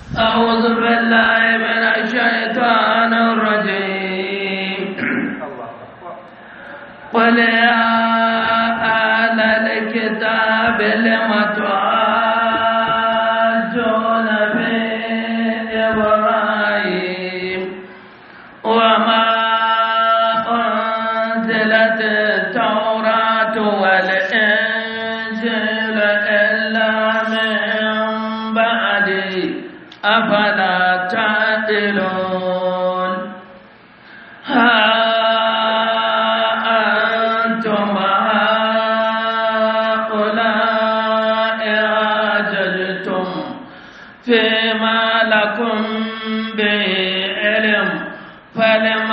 أعوذ بالله من الشيطان الرجيم قل يا أهل الكتاب لم تحاجون في إبراهيم وما أنزلت التوراة والإنجيل إلا من بعده أفلا تعقلون ها أنتم هؤلاء حاججتم فيما لكم به علم فلم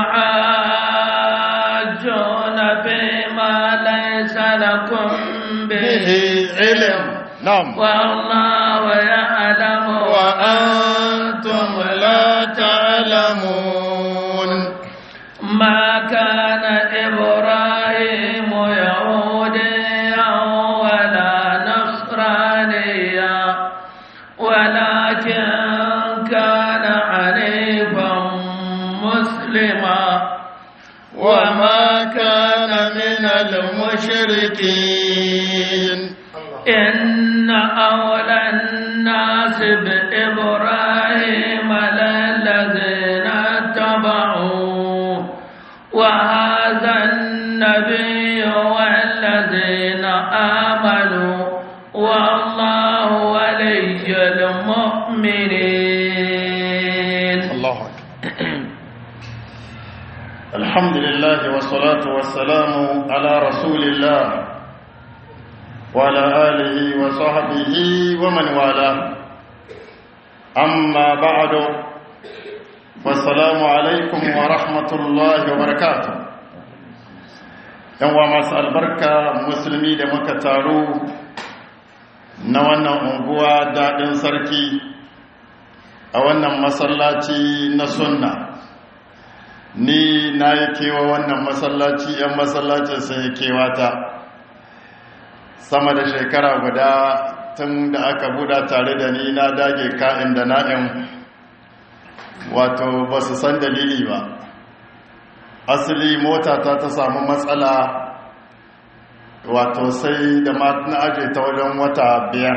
تحاجون فيما ليس لكم به علم نعم والله يعلم وأنتم لا تعلمون ما كان إبراهيم يهوديا ولا نصرانيا ولكن كان حنيفا مسلما وما كان من المشركين إن أولى الناس بإبراهيم للذين اتبعوه وهذا النبي والذين آمنوا والله ولي المؤمنين الله أكبر الحمد لله والصلاة والسلام على رسول الله وعلى آله وصحبه ومن والاه أما بعد فالسلام عليكم ورحمة الله وبركاته yanwa masu albarka musulmi da muka taru na wannan unguwa daɗin sarki a wannan masallaci na sunna ni na yi kewa wannan masallaci 'yan masallacin sun yi kewata sama da shekara guda tun da aka buɗa tare da ni na dage ka'in da na'in wato ba su san dalili ba asali mota ta ta samu matsala wato sai da na aje ta wajen wata biyar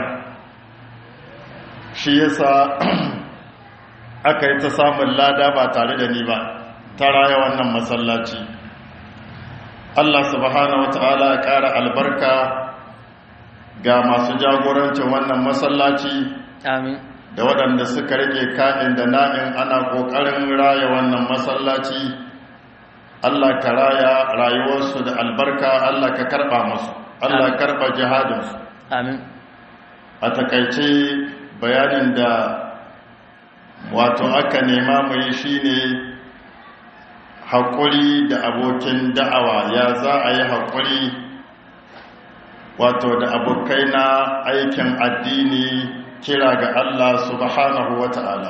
shi yasa aka yi ta samun lada ba tare da ni ba ta raya wannan masallaci Allah subhanahu wata'ala ya ƙara albarka ga masu jagorancin wannan masallaci Amin. da waɗanda suka rike ka'in da na'in ana ƙoƙarin raya wannan masallaci Allah ka raya rayuwarsu da albarka Allah ka karɓa musu Allah ka karɓa jihadinsu Amin. a takaice bayanin da wato aka nema mu yi shine haƙuri da abokin da'awa ya za a yi haƙuri wato da abokai na aikin addini kira ga Allah subhanahu wa ta'ala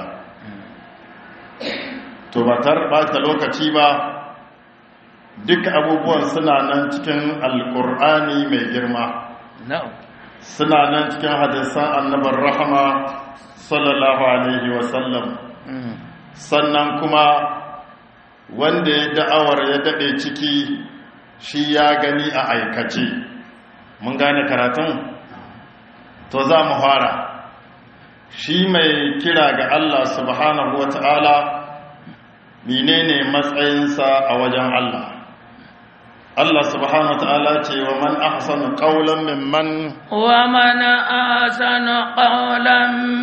to ba ɓata lokaci ba duk abubuwan suna nan cikin alƙur'ani mai girma Na'am. suna nan cikin hadisan annabar rahama sallallahu alaihi wasallam sannan kuma wanda ya da'awar ya daɗe ciki shi ya gani a aikace mun gane karatun to za mu fara shi mai kira ga Allah subhanahu wa ta'ala menene matsayinsa a wajen Allah Allah subhanahu wa ta'ala ce wa man ahsanu qawlan mimman ومن أحسن قولا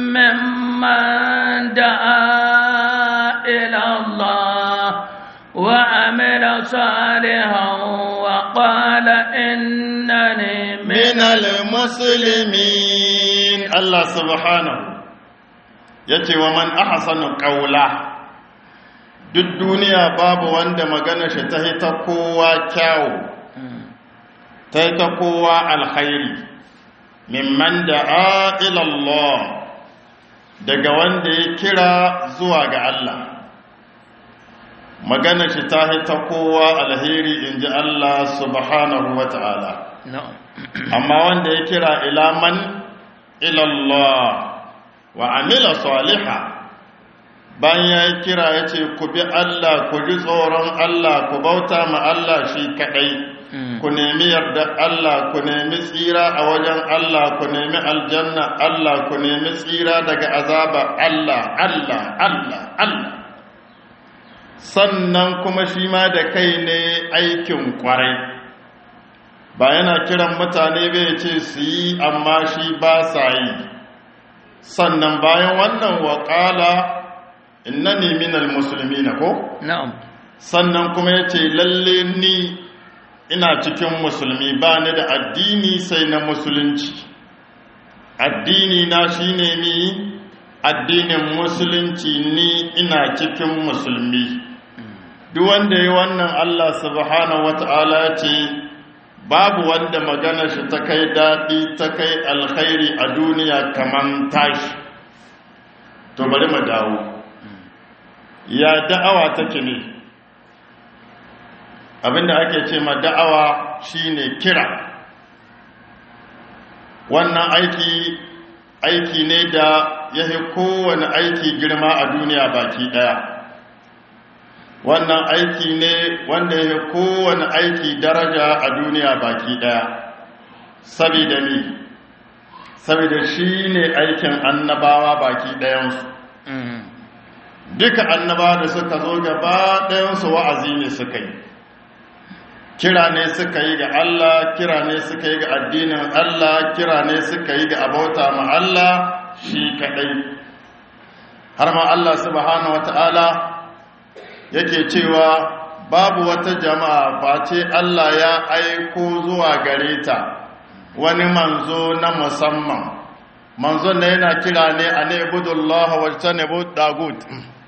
ممن دعا إلى الله وعمل صالحا وقال إنني من min al-muslimin Allah subhanahu yace wa man ahsanu qawla duk duniya babu wanda magana shi ta hita kowa kyawu ta hita kowa alkhairi mimman da'a ila Allah daga wanda ya kira zuwa ga Allah magana shi ta hita kowa alheri inji Allah subhanahu wa ta'ala na'am amma wanda ya kira ilaman ilallah wa amila saliha bayan ya yi kira ya ce ku bi Allah ku ji tsoron Allah ku bauta ma Allah shi kaɗai ku nemi yarda Allah ku nemi tsira a wajen Allah ku nemi aljanna Allah ku nemi tsira daga azaba Allah Allah Allah Allah sannan kuma shi ma da kai ne aikin kwarai ba yana kiran mutane bai ce su yi amma shi ba sa yi sannan bayan wannan waƙala innani minal musulmi na ko? na'am sannan kuma ya ce lalle ni ina cikin musulmi ba ni da addini sai na musulunci addini na shine ni addinin musulunci ni ina cikin musulmi duk wanda ya wannan Allah subhanahu wata'ala ce babu wanda magana shi ta kai daɗi ta kai alkhairi a duniya kaman tashi to bari mu dawo ya da'awa take ne abinda ake ce ma da'awa shine kira wannan aiki aiki ne da ya fi kowane aiki girma a duniya baki daya wannan aiki ne wanda ya fi kowane aiki daraja a duniya baki daya saboda ni saboda shi ne aikin annabawa baki dayansu duka annabawa da suka zo gaba dayansu wa'azi ne suka yi kira ne suka yi ga Allah kira ne suka yi ga addinin Allah kira ne suka yi ga abauta ma Allah shi kadai har ma Allah subhanahu wata'ala yake cewa babu wata jama'a face Allah ya aiko zuwa gare ta wani manzo na musamman manzo ne yana kira ne a ne budullah wa tanibu dagut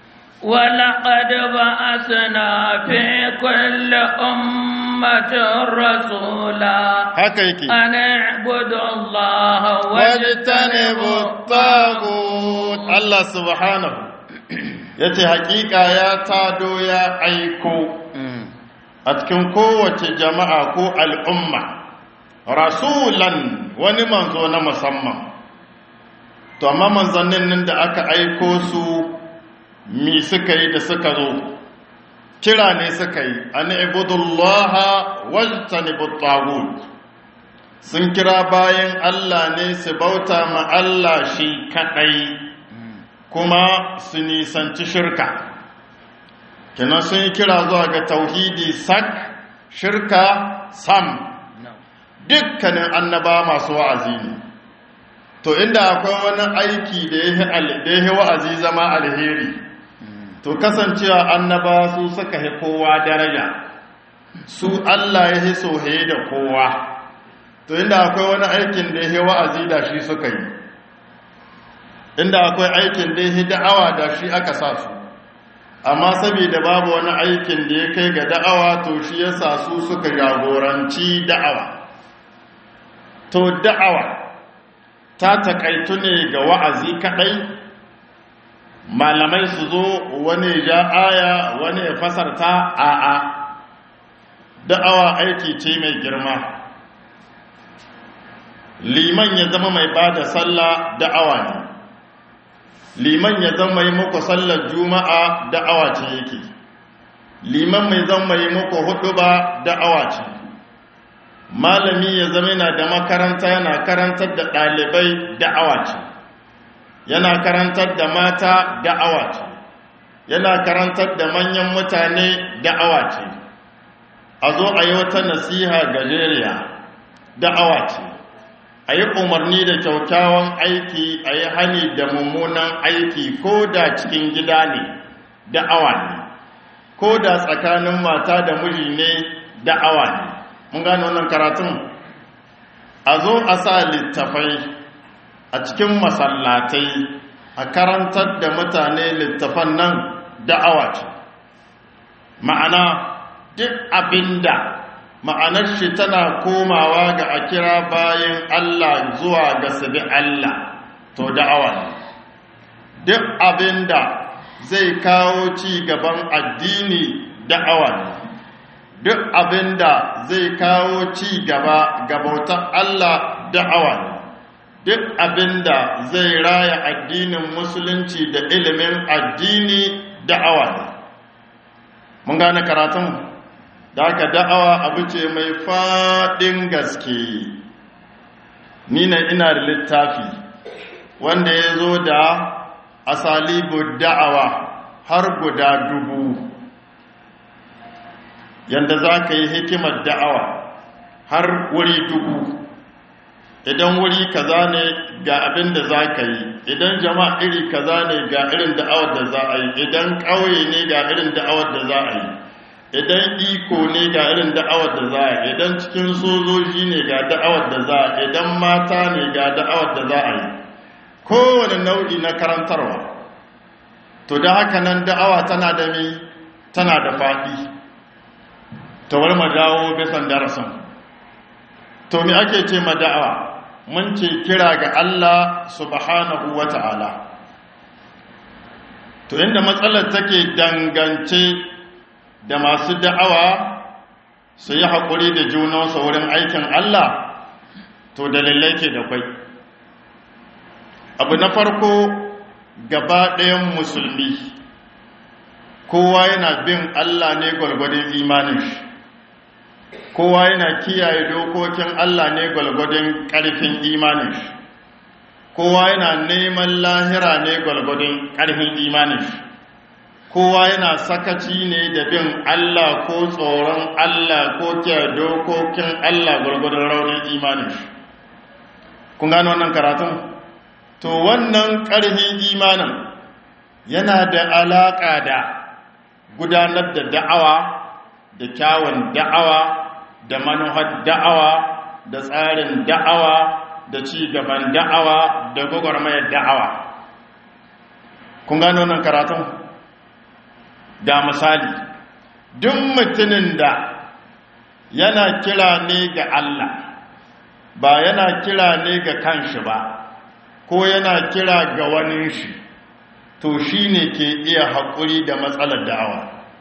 ولقد بعثنا في كل أمة رسولا haka yake أن اعبدوا الله wajtanibu tagut Allah subhanahu yace hakika ya tado ya aiko a cikin kowace jama'a ko al'umma rasulan wani manzo na musamman to amma manzannin nan da aka aiko su mi suka yi da suka zo kira ne suka yi an ibudullaha wajtanibu tagut sun kira bayan Allah ne su bauta ma Allah shi kadai kuma su nisanci shirka kenan sun yi kira zuwa ga tauhidi sak shirka sam dukkanin annaba masu wa'azi ne to inda akwai wani aiki da ya yi wa'azi zama alheri to kasancewa annaba su suka hi kowa daraja su Allah ya hi sohe da kowa to inda akwai wani aikin da ya wa'azi da shi suka yi inda akwai aikin da ya da'awa da shi aka sa su amma saboda babu wani aikin da ya kai ga da'awa to shi ya sa su suka jagoranci da'awa to da'awa ta takaitu ne ga wa'azi kadai malamai su zo wani ja aya wani ya fasarta a'a da'awa aiki ce mai girma liman ya zama mai ba da sallah da'awa ne liman ya zama yi muku sallar juma'a da'awa ce yake liman mai zama yi muku hudu ba da'awa ce malami ya zama yana da makaranta yana karantar da ɗalibai da'awa ce yana karantar da mata da'awa ce yana karantar da manyan mutane da'awa ce a zo a yi wata nasiha gajeriya da'awa ce a yi umarni da kyaukyawan aiki a yi hani da mummunan aiki ko da cikin gida ne da'awa ne ko da tsakanin mata da miji ne da'awa ne mun gane wannan karatun a zo a sa littafai a cikin masallatai a karantar da mutane littafan nan da'awa ce ma'ana duk abinda ma'anar shi tana komawa ga a kira bayan Allah zuwa ga sabi Allah to da'awa ne duk abinda zai kawo ci gaban addini da'awa ne duk abinda zai kawo ci gaba ga bautar Allah da'awa ne duk abinda zai raya addinin musulunci da ilimin addini da'awa ne mun gane karatun da aka da'awa abu ce mai faɗin gaske ni na ina da littafi wanda ya zo da asalibu da'awa har guda dubu yadda za ka yi hikimar da'awa har wuri dubu idan wuri kaza ne ga abin da za ka yi idan jama'a iri kaza ne ga irin da'awar da za a yi idan ƙauye ne ga irin da'awar da za a yi idan iko ne ga irin da'awar da za a yi idan cikin sojoji ne ga da'awar da za a yi idan mata ne ga da'awar da za a yi kowane nau'i na karantarwa to da haka nan da'awa tana da mi tana da faɗi ta wani dawo bisan darasin to mi ake ce ma da'awa mun ce kira ga Allah subhanahu wa ta'ala to inda matsalar take dangance da masu da'awa su yi haƙuri da junansu wurin aikin Allah to dalilai ke da kwai abu na farko gaba ɗayan musulmi kowa yana bin Allah ne gwalgwadon imanin shi kowa yana kiyaye dokokin Allah ne gwalgwadon ƙarfin imanin shi kowa yana neman lahira ne gwalgwadon ƙarfin imanin shi kowa yana sakaci ne da bin Allah ko tsoron Allah ko kiyaye dokokin Allah gwalgwadon raunin imanin shi kun gano wannan karatun to wannan ƙarfin imanin yana da alaƙa da gudanar da da'awa da kyawun da'awa da manuhar da'awa da tsarin da'awa da ci gaban da'awa da gwagwarmayar da'awa kun gano nan karatun ga misali duk mutumin da yana kira ne ga Allah ba yana kira ne ga kanshi ba ko yana kira ga wani shi to shi ne ke iya haƙuri da matsalar da'awa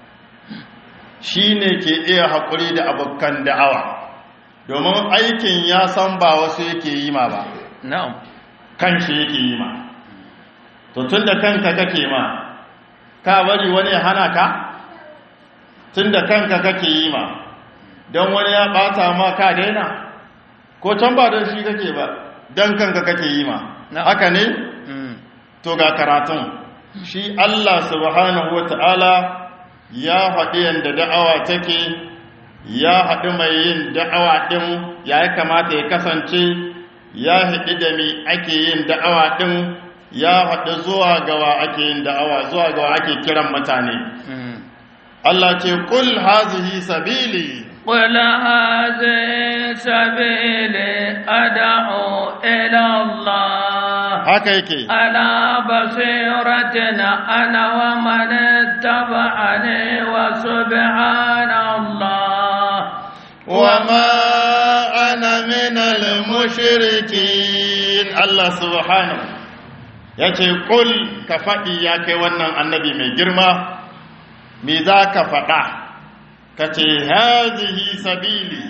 shi ne ke iya haƙuri da abokan da'awa domin aikin ya san ba wasu yake yi ma ba na'am kan shi yake yi ma to tun da kanka kake ma ka bari wani hana ka tun da kanka kake yi ma don wani ya ɓata ma ka daina ko can ba don shi kake ba don kanka kake yi ma haka ne to ga karatun shi Allah subhanahu wa ta'ala ya haɗi yadda da'awa take ya haɗi mai yin da'awa ɗin ya yi kamata ya kasance ya haɗi da mi ake yin da'awa ɗin ya haɗi zuwa gawa ake yin da'awa zuwa gawa ake kiran mutane Allah ce kul hazihi sabili قل هذه سبيلي أدعو إلى الله haka yake على بصيرة أنا ومن اتبعني وسبحان الله وما أنا من المشركين الله سبحانه yace kul ka faɗi ya kai wannan annabi mai girma me za ka faɗa ka ce hazihi sabili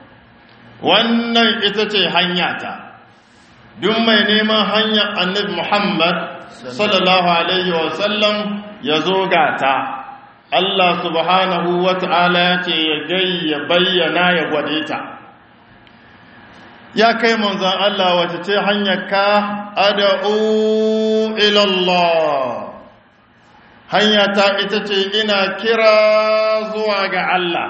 wannan ita ce hanyata duk mai neman hanyar annabi muhammad sallallahu alaihi wasallam ya zo gata Allah subhanahu wa ta'ala ya ce ya gai ya bayyana ya gwade ta ya kai manzan Allah wace ce hanyar ka ada'u ilallah hanya ta ita ce ina kira zuwa ga Allah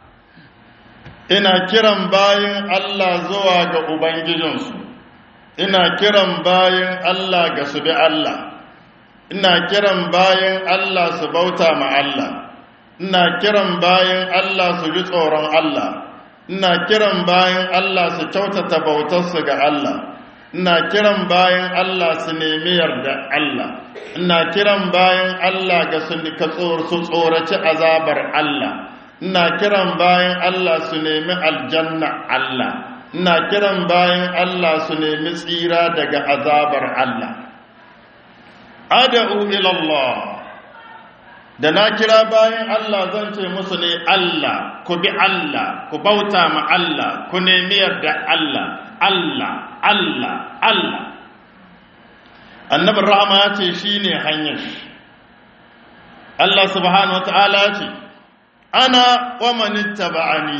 ina kiran bayin Allah zuwa ga Ubangijinsu ina kiran bayin Allah ga su bi Allah ina kiran bayin Allah su bauta ma Allah ina kiran bayin Allah su ji tsoron Allah ina kiran bayin Allah su kyautata bautarsu ga Allah ina kiran bayan Allah su nemi yarda Allah ina kiran bayan Allah ga su su tsoraci azabar Allah ina kiran bayan Allah su nemi aljanna Allah ina kiran bayan Allah su nemi tsira daga azabar Allah ad'u ila Allah da na kira bayan Allah zan ce musu ne Allah ku bi Allah ku bauta ma Allah ku nemi yarda Allah Allah Allah Allah annabin rahama ya ce shi ne hanyar shi Allah subhanahu wa ta'ala ya ce ana wa manitta ba'ani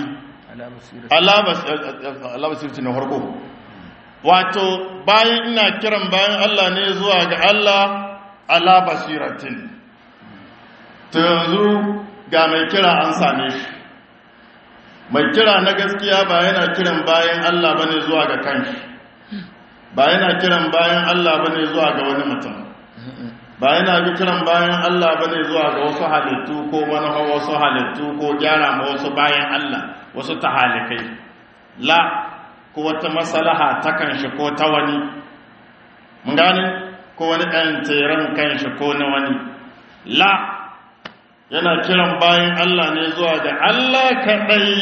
Allah basirci na harko wato bayan ina kiran bayan Allah ne zuwa ga Allah ala basiratin to yanzu ga mai kira an same shi mai kira na gaskiya ba yana kiran bayan Allah bane zuwa ga kanshi ba yana kiran bayan Allah bane zuwa ga wani mutum ba yana kiran bayan Allah bane zuwa ga wasu halittu ko manufa wasu halittu ko gyara ma wasu bayan Allah wasu tahalikai la ko wata masalaha ta kanshi ko ta wani mun gane ko wani ɗan tseren kanshi ko na wani la yana kiran bayan Allah ne zuwa ga Allah kaɗai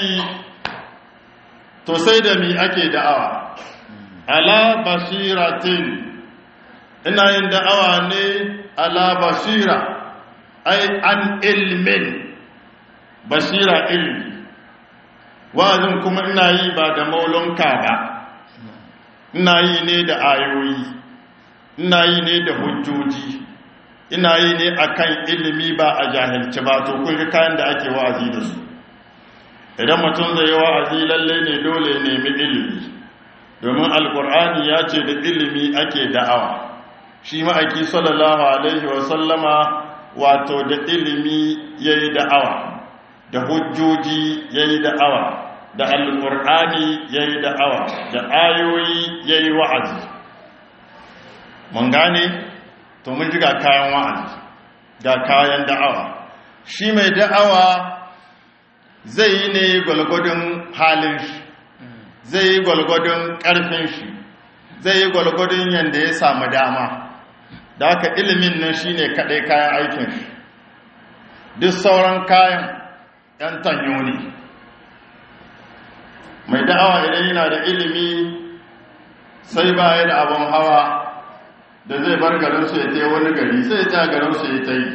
to sai da mi ake da'awa ala basiratin ina yin da'awa ne ala basira ai an ilmin basira ilmi wa'azin kuma ina yi ba da maulonka ba ina yi ne da ayoyi ina yi ne da hujjoji ina yi ne akan ilimi ba a jahilci ba to kun ga kayan da ake wa'azi da su idan mutum zai yi wa'azi lalle ne dole ya nemi ilimi domin alkur'ani ya ce da ilimi ake da'awa shi ma'aiki sallallahu alaihi wasallama wato da ilimi ya yi da'awa da hujjoji ya yi da'awa da alkur'ani ya yi da'awa da ayoyi ya yi wa'azi mun gane to mun ji ga kayan wa'azi ga kayan da'awa shi mai da'awa zai yi ne gwalgwadon halin shi zai yi gwalgwadon ƙarfin shi zai yi gwalgwadon yadda ya samu dama da haka ilimin nan shi ne kaɗai kayan aikin shi duk sauran kayan ‘yan tanyo ne mai da'awa idan yana da ilimi sai ba ya da abin hawa da zai bar garinsu ya tai wani gari sai ya ta garinsu ya ta yi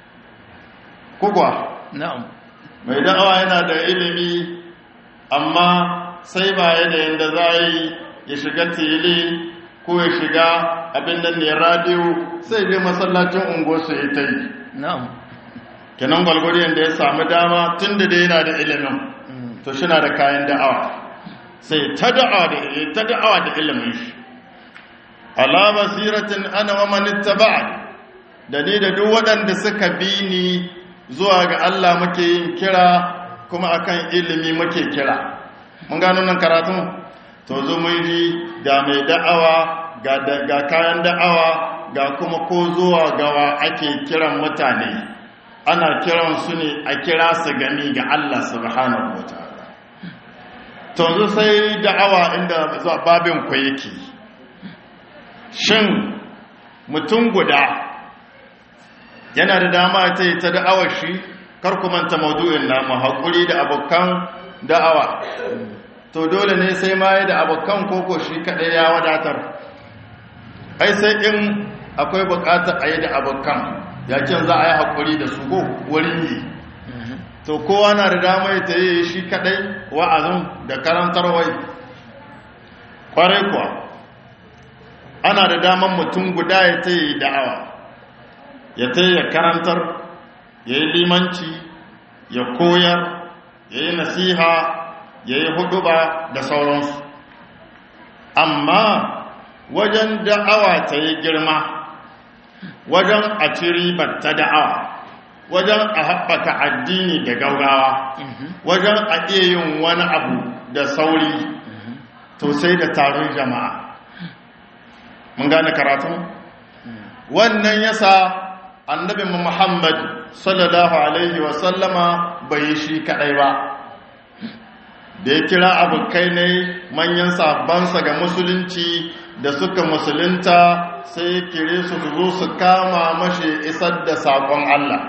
kukwa na'am mai da'awa yana da ilimi amma sai ba ya da yadda za yi ya shiga tele ko ya shiga abin da ne radiyo sai dai masallacin unguwarsu ya ta yi na'am kenan gwalgwariyan da ya samu dama tun da dai yana da ilimin to shi na da kayan da'awa sai ta da'awa da ta da'awa da ilimin shi ala basiratin ana wa man ittaba'ani da ni da duk waɗanda suka bi ni zuwa ga Allah muke yin kira kuma akan ilimi muke kira mun gano nan karatun to zo mun ji ga mai da'awa ga ga kayan da'awa ga kuma ko zuwa gawa ake kiran mutane ana kiran su ne a kira su gami ga Allah subhanahu wataala to zo sai da'awa inda zuwa babin ku yake shin mutum guda yana da dama ta yi ta da'awar shi kar ku manta maudu'in namu haƙuri da abokan da'awa to dole ne sai ma yi da abokan koko shi kaɗai ya wadatar ai sai in akwai buƙatar a yi da abokan ya ce za a yi haƙuri da su ko wurin yi to kowa na da dama ya ta yi shi kaɗai wa'azin da karantarwai ƙwarai kuwa ana da daman mutum guda ya ta yi da'awa ya ta ya karantar ya yi limanci ya koyar ya yi nasiha ya yi huduba da sauransu amma wajen da'awa ta yi girma wajen a ci ribar ta da'awa wajen a haɓaka addini da gaugawa wajen a iya yin wani abu da sauri to sai da taron jama'a mun gane karatun wannan yasa annabi muhammad sallallahu alaihi wasallama bai yi shi kadai ba da ya kira abokai ne manyan sabansa ga musulunci da suka musulunta sai ya kire su su zo su kama mashi isar da saƙon Allah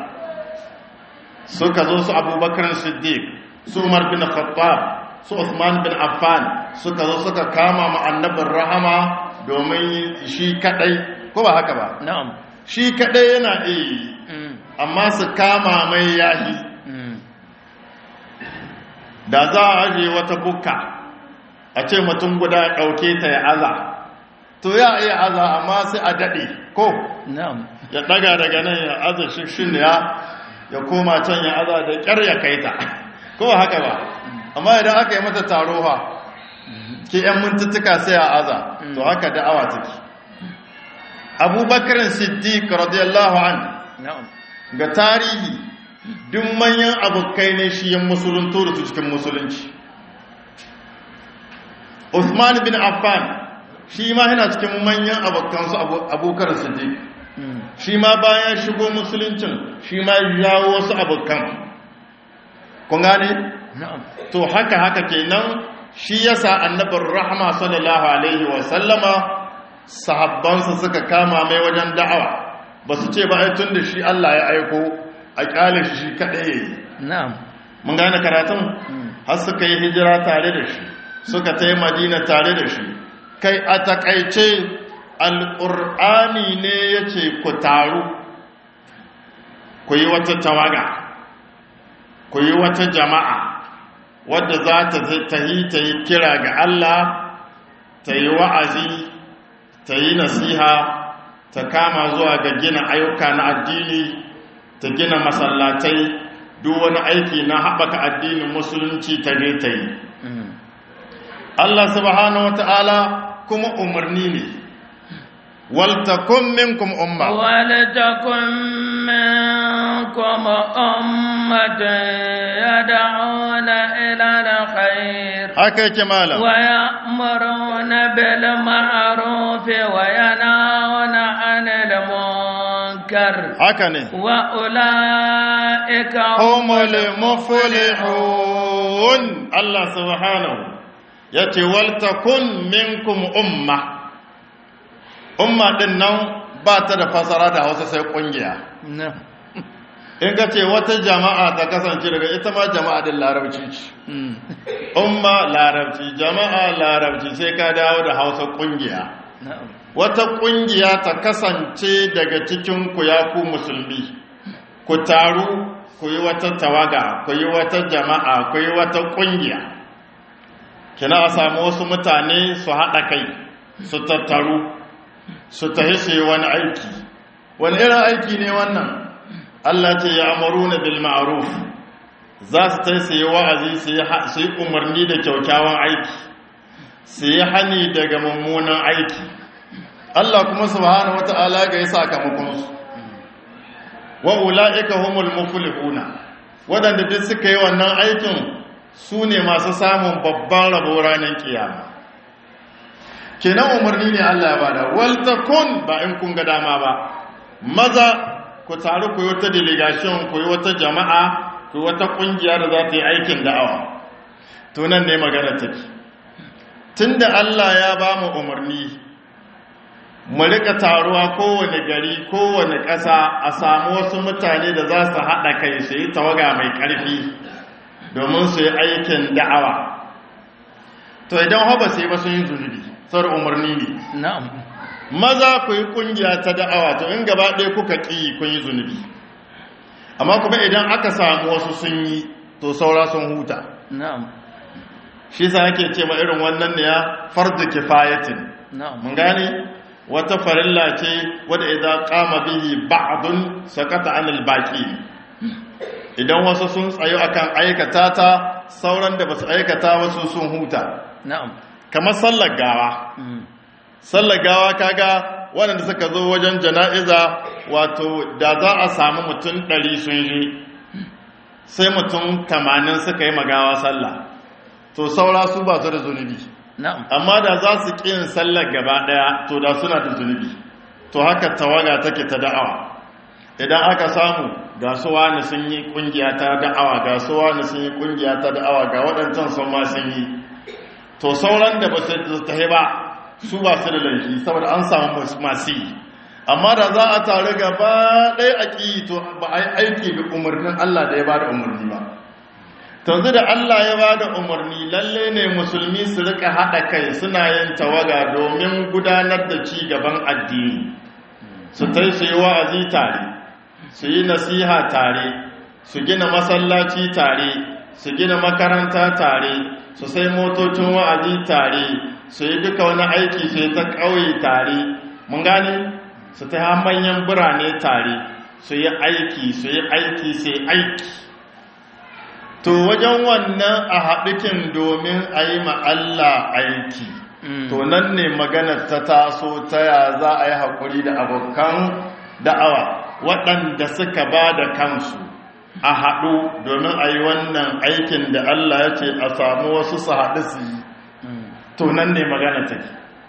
suka zo su abubakar siddiq su umar bin khattab su Uthman bin Affan suka zo suka kama ma annabin rahama domin shi kadai ko ba haka ba na'am shi kadai yana iya amma su kama mai yahi da za a aje wata bukka a ce mutum guda ya ɗauke ta ya aza to ya iya aza amma sai a daɗe ko na'am ya ɗaga daga nan ya aza shishin ya ya koma can ya aza da ƙyar ya kai ta ko ba haka ba amma idan aka yi mata taro ha ke ‘yan mintuttuka sai a aza to haka da'awa take abubakarin siddiq radiyallahu an na'am ga tarihi duk manyan abokai ne shi yin musulunto da su cikin musulunci Uthman bin Affan shi ma yana cikin manyan abokansu abokan siddiq shi ma bayan shigo musuluncin shi ma jawo wasu abokan kun gane na'am to haka haka kenan shi yasa annabin rahama sallallahu alaihi wa sallama sahabbansa suka kama mai wajen da'awa ba su ce ba ai tun da shi Allah ya aiko a kyale shi shi kaɗai yayi na'am mun gane karatun har suka yi hijira tare da shi suka ta yi madina tare da shi kai a takaice alƙur'ani ne ya ce ku taru ku yi wata tawaga ku yi wata jama'a wadda za ta tahi ta yi kira ga Allah ta yi wa'azi ta yi nasiha ta kama zuwa ga gina ayyuka na addini ta gina masallatai duk wani aiki na haɓaka addinin musulunci ta ne ta yi Allah subhanahu wata'ala kuma umarni ne waltakun minkum umma ولتكن منكم أمة يدعون إلى الخير haka yake malam ويأمرون بالمعروف وينهون عن المنكر haka ne وأولئك humul muflihun Allah subhanahu yace waltakun minkum umma umma din nan ba ta da fasara da Hausa sai kungiya نعم in ka ce wata jama'a ta kasance daga ita ma jama'a din larabci ce umma larabci jama'a larabci sai ka dawo da Hausa kungiya نعم wata kungiya ta kasance daga cikin ku ya ku musulmi ku taru ku yi wata tawaga ku yi wata jama'a ku yi wata kungiya kina a samu wasu mutane su haɗa kai su tattaru su tafi su yi wani aiki wani irin aiki ne wannan Allah ce ya amaru na bil ma'ruf za su tai su yi wa'azi su yi ha- su yi umarni da kyaukyawan aiki su yi hani daga mummunan aiki Allah kuma subhanahu wata'ala ga yi sakamakonsu wa ula'ika humul muflihuna waɗanda duk suka yi wannan aikin su ne masu samun babban rabo ranar kiyama kenan umarni ne Allah ya bada wal takun ba in kun ga dama ba maza ku taru ku yi wata delegation ku yi wata jama'a ku yi wata kungiya da za ta yi aikin da'awa to nan ne magana take tunda Allah ya ba mu umarni mu rika taruwa kowane gari kowane ƙasa a samu wasu mutane da za su haɗa kai su yi tawaga mai ƙarfi domin su yi aikin da'awa to idan haba sai ba sun yi zunubi sar umarni ne نعم maza ku yi ƙungiya ta da'awa to in gaba ɗaya kuka ƙi kun yi zunubi amma kuma idan aka samu wasu sun yi to saura sun huta نعم shi sa ake ce ma irin wannan ne ya fardu kifayatin نعم mun gane wata farilla ce wadda idan kama bihi ba'dun sakata anil baqi idan wasu sun tsayo akan aikata ta sauran da basu aikata wasu sun huta نعم kamar sallar gawa sallar gawa kaga waɗanda suka zo wajen jana'iza wato da za a samu mutum ɗari sun yi sai mutum tamanin suka yi magawa sallah to saura su ba su da zunubi نعم amma da za su ƙi yin sallar gaba ɗaya to da suna da zunubi to haka tawaga take ta da'awa idan aka samu ga su wani sun yi ƙungiya ta da'awa ga su wani sun yi ƙungiya ta da'awa ga waɗancan sun ma sun yi to sauran da ba su tahi ba su ba su da laifi saboda an samu masu yi amma da za a taru gaba ɗaya a ƙi to ba a yi aiki bi umarnin Allah da ya ba da umarni ba tanzu da Allah ya ba da umarni lalle ne musulmi su rika haɗa kai suna yin tawaga domin gudanar da ci gaban addini su tai su yi wa'azi tare su yi nasiha tare su gina masallaci tare su gina makaranta tare su sai motocin wa'azi tare su yi duka wani aiki su yi ta ƙauye tare mun gane su ta manyan birane tare su yi aiki su yi aiki su yi aiki to wajen wannan a haɗukin domin a yi Allah aiki to nan ne maganar ta taso ta ya za a yi haƙuri da abokan da'awa waɗanda suka ba da kansu a haɗu domin a yi wannan aikin da Allah ya ce a samu wasu su haɗu su yi to nan ne magana take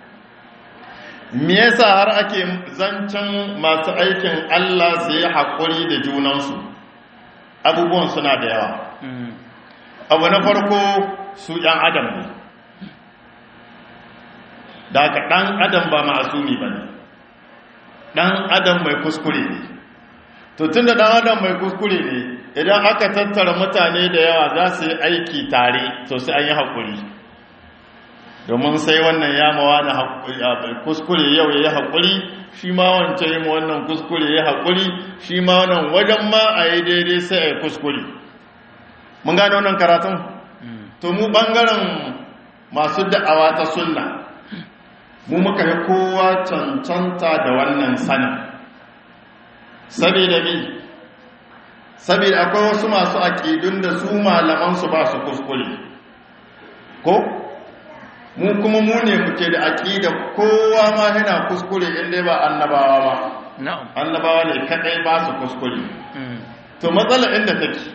me yasa har ake zancen masu aikin Allah su yi haƙuri da junansu abubuwan suna da yawa abu na farko su ‘yan adam ne da haka ɗan adam ba ma'asumi ba ne ɗan adam mai kuskure ne to tun da ɗan adam mai kuskure ne idan aka tattara mutane da yawa za su yi aiki tare to sai an yi haƙuri domin sai wannan yamawa na kuskure yau ya yi haƙuri shi ma wancan yi wannan kuskure ya haƙuri shi ma wannan wajen ma a yi daidai sai a yi kuskure mun gane wannan karatun to mu ɓangaren masu da'awa ta sunna mu muka yi kowa cancanta da wannan sanin saboda mi saboda akwai wasu masu aƙidun da su malamansu ba su kuskure ko mu kuma mu ne muke da aƙida kowa ma yana kuskure inda ba annabawa ba annabawa ne kadai ba su kuskure to matsala inda take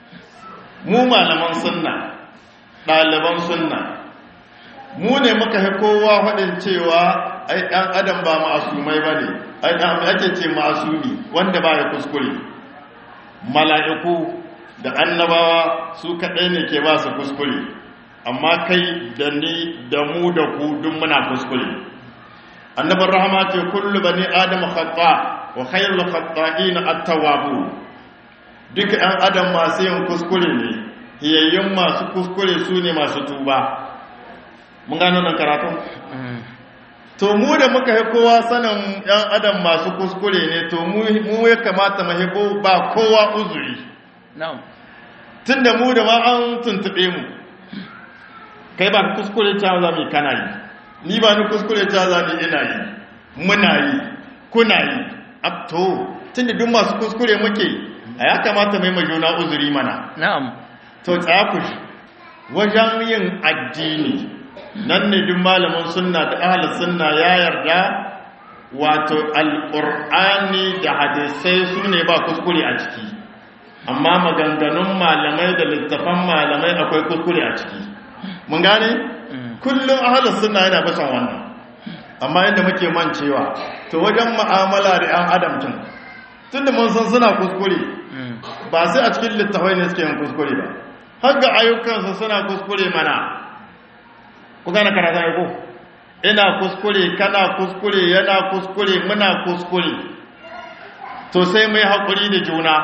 mu malaman sunna ɗaliban sunna mu ne muka fi kowa faɗin cewa ai ɗan adam ba ma'asumai ba ne ai ɗan ake ce ma'asumi wanda ba ya kuskure mala'iku da annabawa su kaɗai ne ke ba su kuskure amma kai da ni da mu da ku duk muna kuskure annabar rahama ce kullu bani adam khata wa khairul khata'in at-tawwabu duka ɗan adam masu yin kuskure ne hiyayyun masu kuskure su ne masu tuba mun gano nan karatun to mu da muka yi kowa sanin ɗan adam masu kuskure ne to mu ya kamata mu ba kowa uzuri tun da mu da ma an tuntube mu kai ba kuskure ta za mu kana yi ni ba ni kuskure ta za mu ina yi muna yi kuna yi to tun da duk masu kuskure muke a ya kamata mai majuna uzuri mana na'am to tsakush wajen yin addini nan ne duk malamin sunna da ahli sunna ya yarda wato alƙur'ani da hadisai su ne ba kuskure a ciki amma maganganun malamai da littafan malamai akwai kuskure a ciki mun gane kullum ahli sunna yana bisan wannan amma inda muke mancewa to wajen mu'amala da 'yan adam tun tunda mun san suna kuskure ba sai a cikin littafai ne suke yin kuskure ba har ga ayyukansu suna kuskure mana ku gane karata ya ko ina kuskure kana kuskure yana kuskure muna kuskure to sai mai haƙuri da juna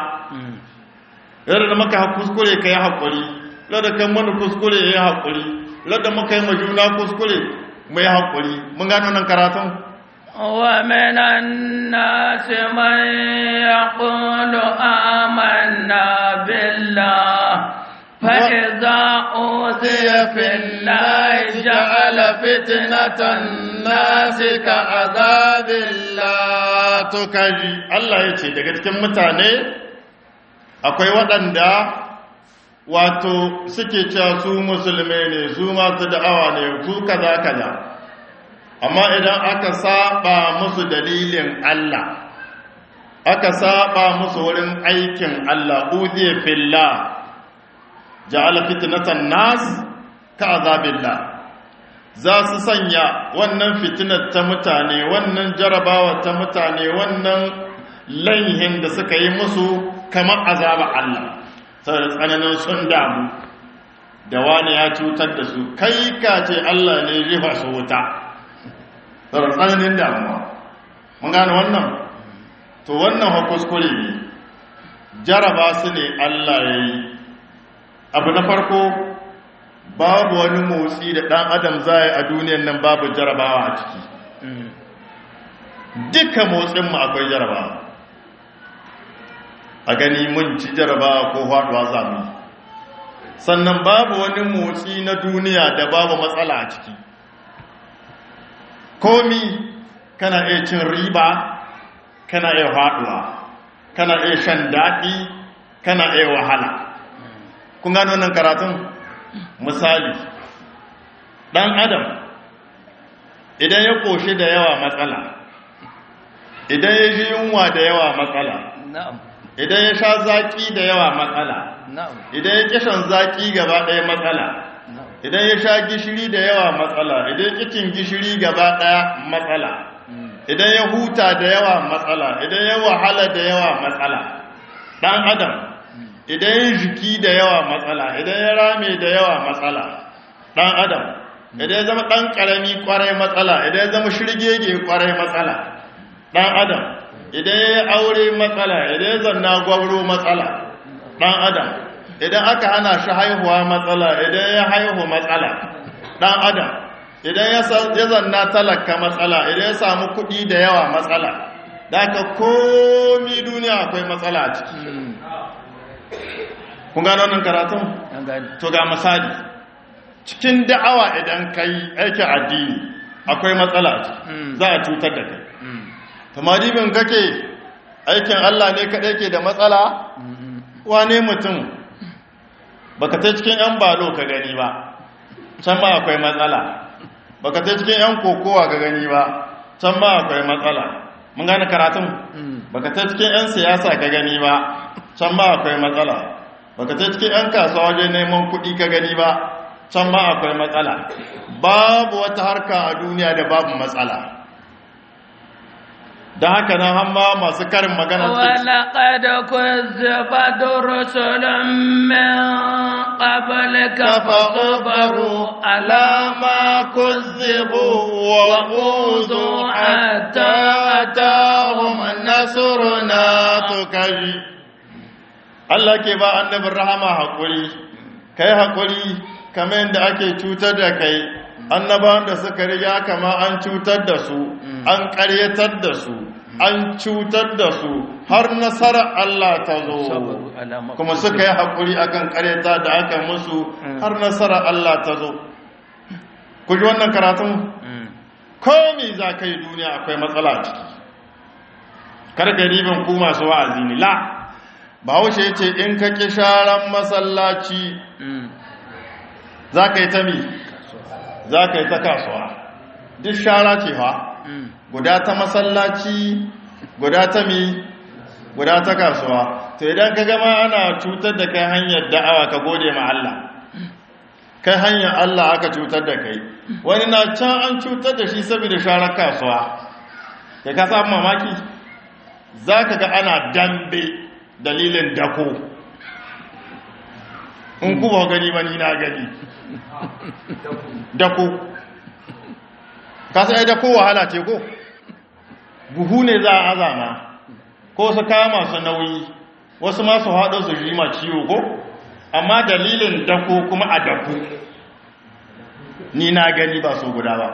yadda da maka kuskure ka yi haƙuri ladda kan mana kuskure ya yi haƙuri ladda maka yi juna kuskure mai haƙuri mun gano nan karatun ومن الناس من يقول آمنا بالله فإذا أوذي في الله جعل فتنة الناس كعذاب الله to kaji Allah ya ce daga cikin mutane akwai waɗanda wato suke cewa su musulmai ne su masu da'awa ne su kaza kaza amma idan aka saba musu dalilin Allah aka saba musu wurin aikin Allah uziye fillah ja'ala fitnatan nas ka azabillah za su sanya wannan fitinar ta mutane wannan jarabawa ta mutane wannan laihin da suka yi musu kamar azaba Allah saboda tsananin sun damu da wani ya cutar da su kai ka ce Allah ne rifa su wuta saboda tsananin damuwa mun gane wannan to wannan hakuskure ne jaraba su ne Allah ya yi abu na farko babu wani motsi da ɗan adam zai a duniyan nan babu jarabawa a ciki duka motsinmu akwai jarabawa a gani mun ci jarabawa ko faɗuwa zamu sannan babu wani motsi na duniya da babu matsala a ciki komi kana iya cin riba kana iya haɗuwa kana iya shan daɗi kana iya wahala kun gano wannan karatun misali ɗan adam idan ya ƙoshi da yawa matsala idan ya ji yunwa da yawa matsala idan ya sha zaƙi da yawa matsala idan ya kishan zaƙi gaba ɗaya matsala idan ya sha gishiri da yawa matsala idan ya kicin gishiri gaba ɗaya matsala idan ya huta da yawa matsala idan ya wahala da yawa matsala ɗan adam idan ya jiki da yawa matsala idan ya rame da yawa matsala ɗan adam idan ya zama ɗan ƙarami ƙwarai matsala idan ya zama shirgege ƙwarai matsala ɗan adam idan ya yi aure matsala idan ya zanna gwabro matsala ɗan adam idan aka hana shi haihuwa matsala idan ya haihu matsala ɗan adam idan ya zanna talaka matsala idan ya samu kuɗi da yawa matsala da aka komi duniya akwai matsala a ciki kun gano wannan karatun? to ga misali cikin da'awa idan kai aikin addini akwai matsala a ciki za a cutar da kai tamadibin kake aikin Allah ne kaɗai ke da matsala wane mutum baka ta cikin 'yan balo ka gani ba can ba akwai matsala baka ta cikin 'yan kokowa ka gani ba can ba akwai matsala mun gane karatun baka ta cikin 'yan siyasa ka gani ba can ba akwai matsala baka ta cikin 'yan kasuwa wajen neman kuɗi ka gani ba can ba akwai matsala babu wata harka a duniya da babu matsala da haka nan hamma masu karin magana ولقد كذبت رسل من قبلك فصبروا على ما كذبوا وأوذوا حتى أتاهم نصرنا تكي Allah ke ba annabin rahama haƙuri kai haƙuri kamar yadda ake cutar da kai annabawan da suka riga kama an cutar da su an ƙaryatar da su an cutar da su har nasarar Allah ta zo kuma suka yi haƙuri akan ƙaryata da aka musu har nasarar Allah ta zo ku ji wannan karatun komi za ka yi duniya akwai matsala ciki karkaribin ku masu wa'azi ne la bahaushe ya ce in ka ƙi sharan masallaci za ka yi ta mi za ka yi ta kasuwa duk shara ce fa guda ta masallaci guda ta mi guda ta kasuwa to idan ka gama ana cutar da kai hanyar da'awa ka gode ma Allah kai hanyar Allah aka cutar da kai wani na can an cutar da shi saboda sharar kasuwa da ka samu mamaki za ka ga ana dambe dalilin dako in kuma gani ba ni na gani dako kasa ya dako wahala ce ko buhu ne za a azama ko su kama su nauyi wasu masu haɗo su ji ma ciwo ko amma dalilin dako kuma a dako ni na gani ba so guda ba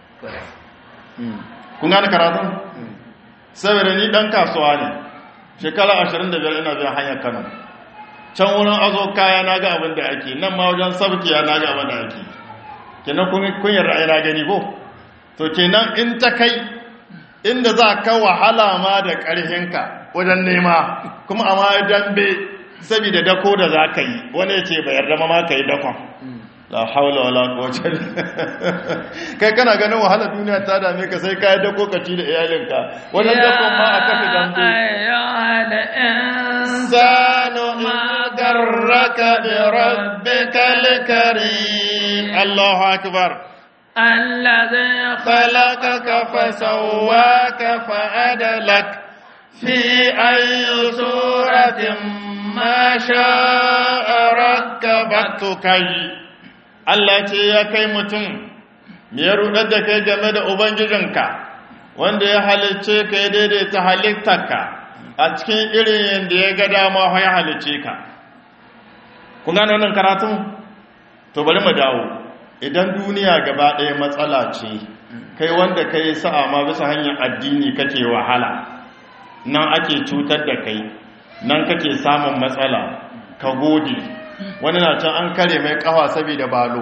kun gane karatun saboda ni ɗan kasuwa ne shekara 25 ina biyan hanyar kano can wurin azo kaya na ga abin da ake nan ma wajen sabkiya na ga abin da ake kenan kun yi ra'ayi na gani ko to kenan in ta kai inda za ka wahala ma da ƙarhinka wajen nema kuma amma dambe saboda dako da za ka yi wani ya ce bayar da ma ka yi dakon la haula wala quwwata kai kana ganin wahala duniya ta dame ka sai kai dako ka ci da iyalinka wajen dakon ma a kafi dambe ayyuhal insanu ma garraka bi rabbikal karim Allahu akbar الذي خلقك فسواك فعدلك في أي صورة ما شاء ركبتك Allah ce ya kai mutum me ya rudar da kai game da Ubangijinka wanda ya halicce ka ya daidaita halittarka a cikin irin yadda ya ga dama ya halicce ka. Kun gano wannan karatun? To bari mu dawo. Idan duniya gaba ɗaya matsala ce, kai wanda ka yi sa'a ma bisa hanyar addini kake wahala, nan ake cutar da kai, nan kake samun matsala, ka gode, wani na can an kare mai kafa saboda balo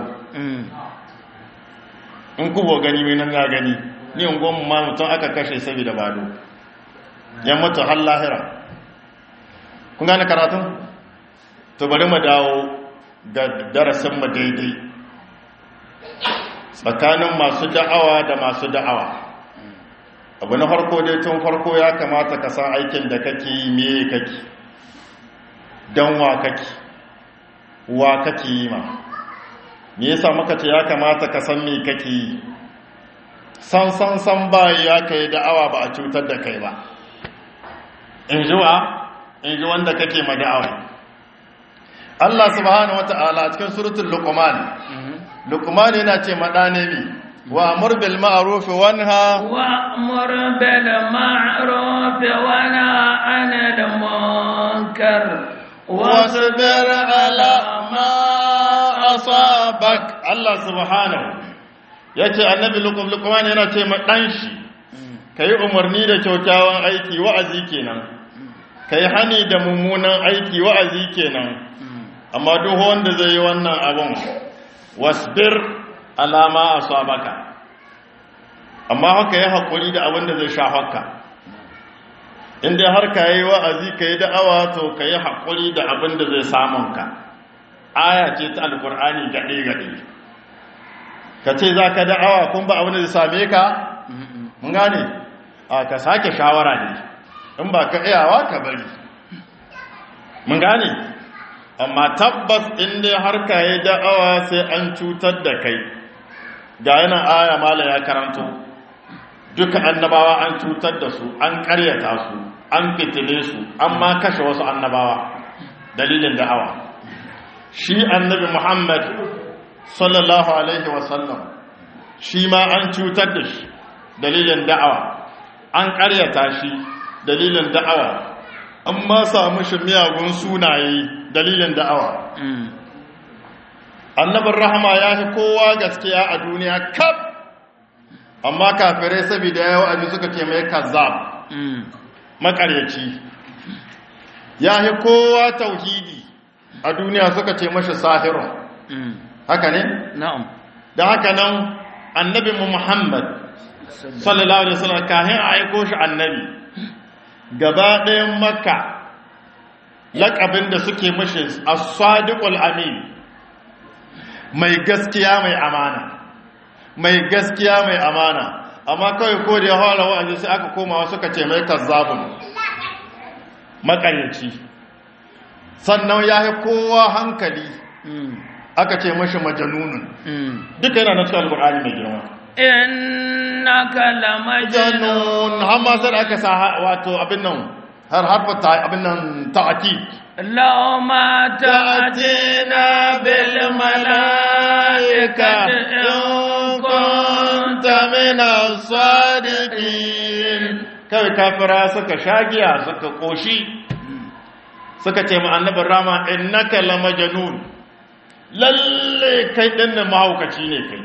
in kubo gani mai nan na gani ni ungon ma mutum aka kashe saboda balo ya mutu har lahira kun gane karatun to bari mu dawo ga darasin mu daidai tsakanin masu da'awa da masu da'awa abu na farko dai tun farko ya kamata ka san aikin da kake yi meye kake don wa kake wa kake yi ma me yasa muka ce ya kamata ka san me kake yi san san san ba ya kai da'awa ba a cutar da kai ba in ji wa in ji wanda kake ma da'awa Allah subhanahu wata'ala a cikin suratul luqman luqman yana ce madane mi wa amur bil ma'ruf wa nha وأمر بالمعروف ونهى عن المنكر wasbir ala ma asabak Allah subhanahu yace annabi luqman yana ce ma dan shi kai umarni da kyaukyawan aiki wa'azi kenan kai hani da mummunan aiki wa'azi kenan amma duk wanda zai yi wannan abun wasbir alama asabaka amma haka ya haƙuri da abin da zai sha haka inda har ka yi wa'azi ka yi da'awa to ka yi haƙuri da abin da zai samun ka aya ce ta alƙur'ani gaɗe-gaɗe ka ce za ka da'awa kun ba abin da zai same ka mun gane a ka sake shawara ne in ba ka iyawa ka bari mun gane amma tabbas inda har ka yi da'awa sai an cutar da kai ga yana aya mala ya karanto duka annabawa an cutar da su an karyata su an fitile su an ma kashe wasu annabawa dalilin da'awa shi annabi muhammad sallallahu alaihi wasallam shi ma an cutar da shi dalilin da'awa an karyata shi dalilin da'awa an ma samu shi miyagun sunaye dalilin da'awa annabin rahama ya fi kowa gaskiya a duniya kaf amma kafirai saboda yawa abin suka ce mai kazzab makaryaci ya fi kowa tauhidi a duniya suka ce mashi sahirun haka ne? na'am da haka nan annabi mu muhammad sallallahu alaihi wasallam kahin a aiko shi annabi gaba ɗayan makka laƙabin da suke mashi as-sadiqul amin mai gaskiya mai amana mai gaskiya mai amana amma kawai ko da ya fara wa'azi sai aka koma suka ce mai kazzabun makaryaci sannan ya yi kowa hankali aka ce mashi majanunun duka yana na cikin alkur'ani mai girma innaka lamajnun janun har ma sai da aka sa wato abin nan har harfa ta abin nan ta'akid law ma ta'tina bil malaikati in kunta min as-sadiqin kawai kafira suka shagiya suka koshi suka ce ma annabin rama innaka lamajnun lalle kai din nan mahaukaci ne kai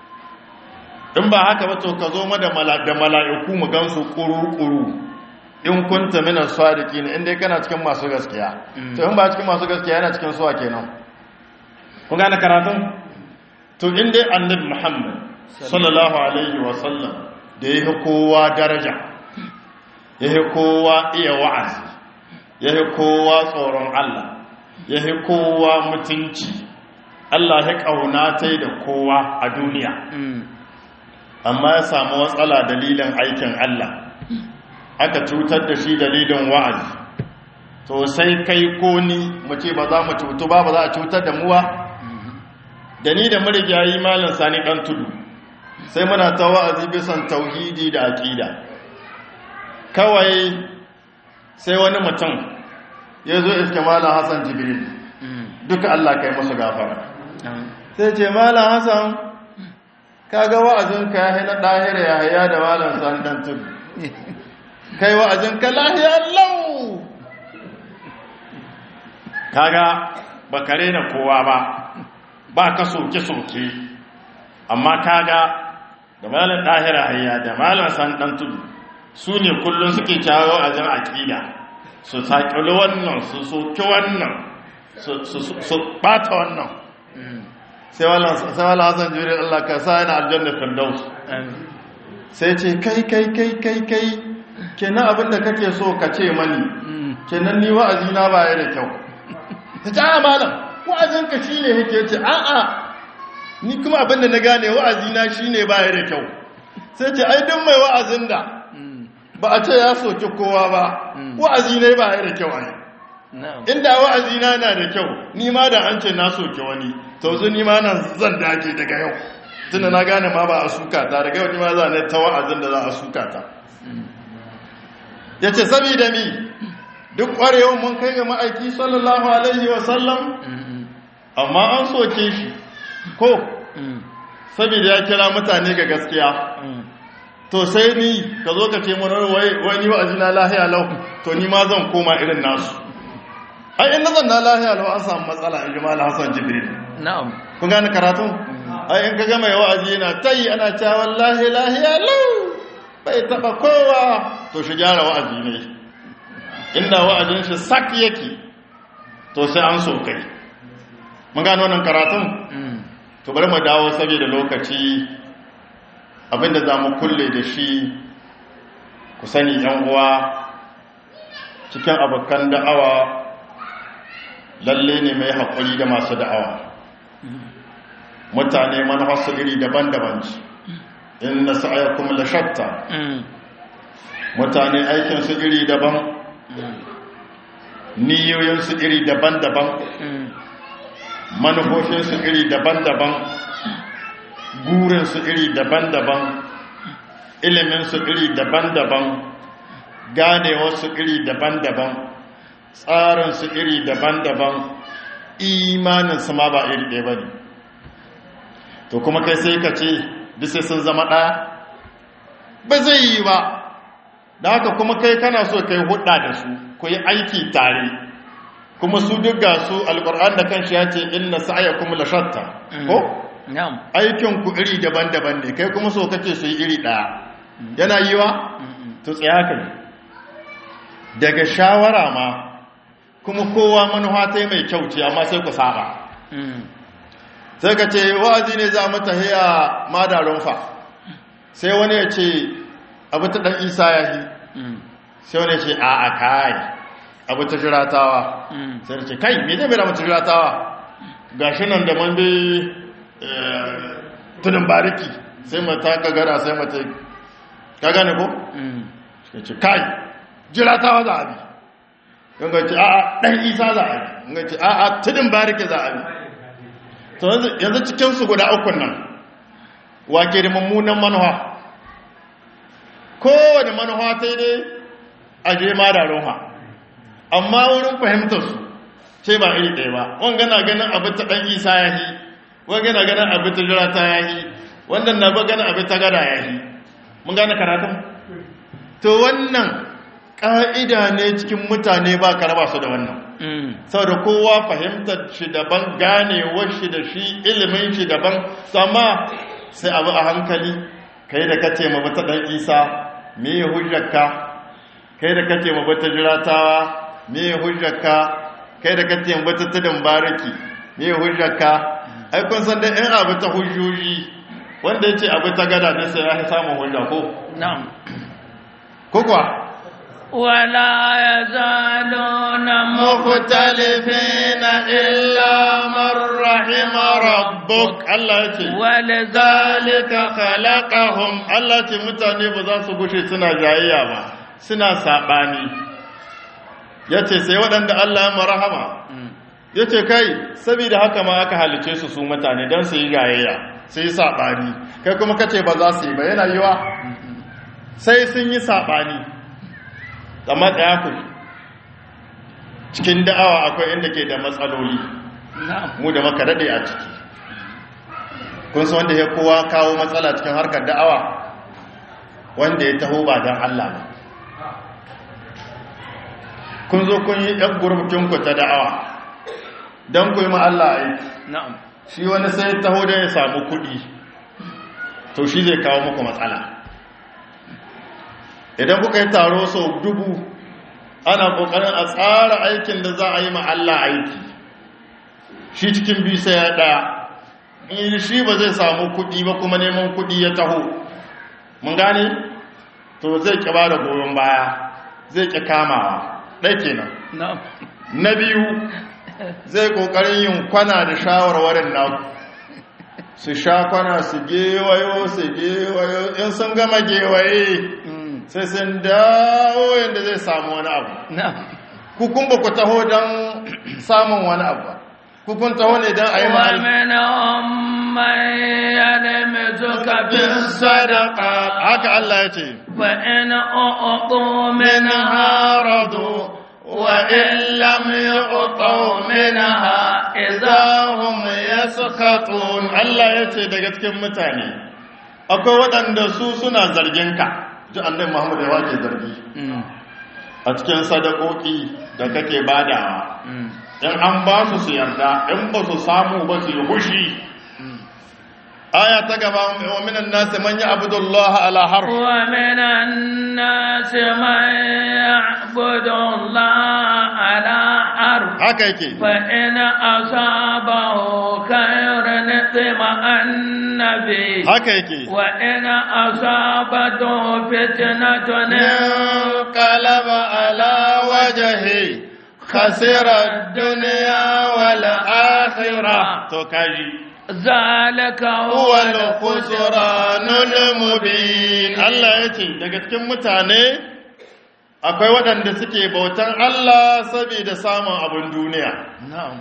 in ba haka ba to ka zo ma da mala'iku mu gansu kuru-kuru in kunta minan sadiki ne inda kana cikin masu gaskiya to in ba cikin masu gaskiya yana cikin suwa kenan kun gane karatun to inda annabi muhammad sallallahu alaihi wasallam da ya yi kowa daraja ya yi kowa iya wa'azi ya yi kowa tsoron allah ya yi kowa mutunci allah ya ƙauna da kowa a duniya amma ya samu matsala dalilin aikin Allah aka cutar da shi dalilin wa'azi to sai kai ko ni mu ce ba za mu cutu ba ba za a cutar da muwa da ni da marigayi malin sani ɗan tudu sai muna ta wa'azi bisan tauhidi da aƙida kawai sai wani mutum ya zo iske malin hassan jibril duka Allah kai musu gafara sai ce malin hassan kaga wa'azinka ya na ɗahira ya haya da malam sandan tudu kai wa'azinka lahiya lau kaga ba kare na kowa ba ba ka soke-soke amma kaga da malam ɗahira haya da malam sandan tudu su ne kullum suke kyawo wa'azin aƙida su saƙili wannan su soke wannan su ɓata wannan sai wala hassan jibril Allah ka sa yana aljanna firdaus sai ce kai kai kai kai kai kenan abinda kake so ka ce mani kenan ni wa'azi na baya da kyau ta ce a malam wa'azin ka shine yake ce a a ni kuma abinda na gane wa'azi na shine baya da kyau sai ce ai duk mai wa'azin da ba a ce ya soki kowa ba wa'azi ne baya da kyau ai inda wa'azi na na da kyau ni ma da an ce na soki wani to zu ni ma nan zan dage daga yau tunda na gane ma ba a suka ta daga yau ni ma za ne ta wa'azin da za a suka ta ya ce saboda mi duk ƙwarewan mun kai ga ma'aiki sallallahu alaihi wasallam amma an soke shi ko saboda ya kira mutane ga gaskiya to sai ni ka zo ka ce mun wani wa'azi na lahiya lau to ni ma zan koma irin nasu ai in nazan na lahiya lau an samu matsala in ji mala hassan jibril na'am kun gane karatu ai in ka gama ya wa'azi yana tayi ana cewa wallahi lahiya lau bai taba kowa to shi gyara wa'azi ne inda wa'azin shi sak yake to sai an so kai mun gane wannan karatun to bari mu dawo saboda lokaci abinda za mu kulle da shi ku sani yan uwa cikin abokan da'awa lalle ne mai haƙuri da masu da'awa mutane manufarsu iri daban-daban ce in na sa'ayakun lashatta mutane aikinsu iri daban niyoyinsu iri daban-daban manufofinsu iri daban-daban burinsu iri daban-daban iliminsu iri daban-daban ganewarsu iri daban-daban tsarinsu iri daban-daban imaninsu ma ba iri ɗaya ba ne to kuma kai sai ka ce sai sun zama ɗaya ba zai yi ba da haka kuma kai kana so kai hudda da su ku yi aiki tare kuma su duk ga su alƙur'an da kanshi ya ce inna sa'ayakum la shatta ko aikin ku iri daban-daban ne kai kuma so kake su yi iri ɗaya yana yiwa to tsaya kai daga shawara ma kuma kowa manuwa ta mai kyau ce amma sai ku saba sai ka ce wa'azi ne za mu tahiya madarin fa sai wani ya ce abu ta ɗan isa ya yi sai wani ya ce a a kai abu ta jiratawa sai da ce kai me zai mera mata jiratawa ga shi nan da man bai tunin bariki sai mata ka gada sai mata ka gane ko? sai ce kai jiratawa za a bi yanga ce a a ɗan isa za a bi yanga ce a a tunin bariki za a bi yanzu cikinsu guda ukun nan wake da mummunan manuwa kowane manuwa ta ne a je ma da roha amma wurin fahimtarsu ce ba iri ɗaya ba wanga na ganin abin ta ɗan isa ya yi wanga na ganin abin ta jira ta ya yi wannan na ba ganin abin ta gada ya yi mun gane karatun to wannan ƙa'ida ne cikin mutane ba ka raba su da wannan saboda kowa fahimtar shi daban ganewar shi da shi ilimin shi daban sama sai abu a hankali kai da kace ma bata dan isa me ya hujjarka kai da kace ma bata jiratawa me ya hujjarka kai da kace ma bata tudun bariki me ya hujjarka ai kun san da in abu ta hujjoji wanda yace abu ta gada ne sai ya samu hujja ko na'am ko kuwa ولا يزالون مختلفين إلا من رحم ربك الله يتي ولذلك خلقهم الله يتي mutane ba za su gushe suna jayayya ba suna sabani yace sai waɗanda Allah ya marhama yace kai saboda haka ma aka halice su su mutane dan su yi jayayya sai yi sabani kai kuma kace ba za su yi ba yana yiwa sai sun yi sabani amma ɗaya ku cikin da'awa akwai inda ke da matsaloli mu da maka daɗe a ciki kun san wanda ya kowa kawo matsala cikin harkar da'awa wanda ya taho ba don Allah ba kun zo kun yi ɗan gurbukinku ta da'awa don ku yi Allah aiki shi wani sai taho da ya samu kuɗi to shi zai kawo muku matsala idan kuka yi taro sau dubu ana kokarin a tsara aikin da za a yi ma Allah aiki shi cikin biyu sai ya ɗaya in shi ba zai samu kuɗi ba kuma neman kuɗi ya taho mun gane to zai ƙi ba da goyon baya zai ƙi kamawa ɗai kenan na'am na biyu zai ƙoƙarin yin kwana da shawarwarin naku su sha kwana su gewayo su gewayo in sun gama gewaye sai sun dawo yadda zai samu wani abu na'am kukun ba ku taho don samun wani abu ba kukun taho ne don a yi ma'al ومنهم من يلمزك في sadaka الصدقات haka Allah ya ce فإن أعطوا منها رضوا وإن لم يعطوا منها إذا hum yaskhatun Allah ya ce daga cikin mutane akwai waɗanda su suna zargin ka ji annabi Muhammad ya wace zargi a cikin sadakoki da kake badawa in an ba su su yarda in ba su samu ba su yi hushi aya ta gaba wa minan nasi man ya'budu Allah ala harf ومن الناس من يعبد الله على حرف haka yake فإن أصابه خير اطمأن به haka yake وإن أصابته فتنة انقلب على وجهه خسر الدنيا والآخرة تو كاجي ذلك هو هو الخسران المبين Allah yace daga cikin mutane akwai waɗanda suke bautan Allah saboda samun abin duniya نعم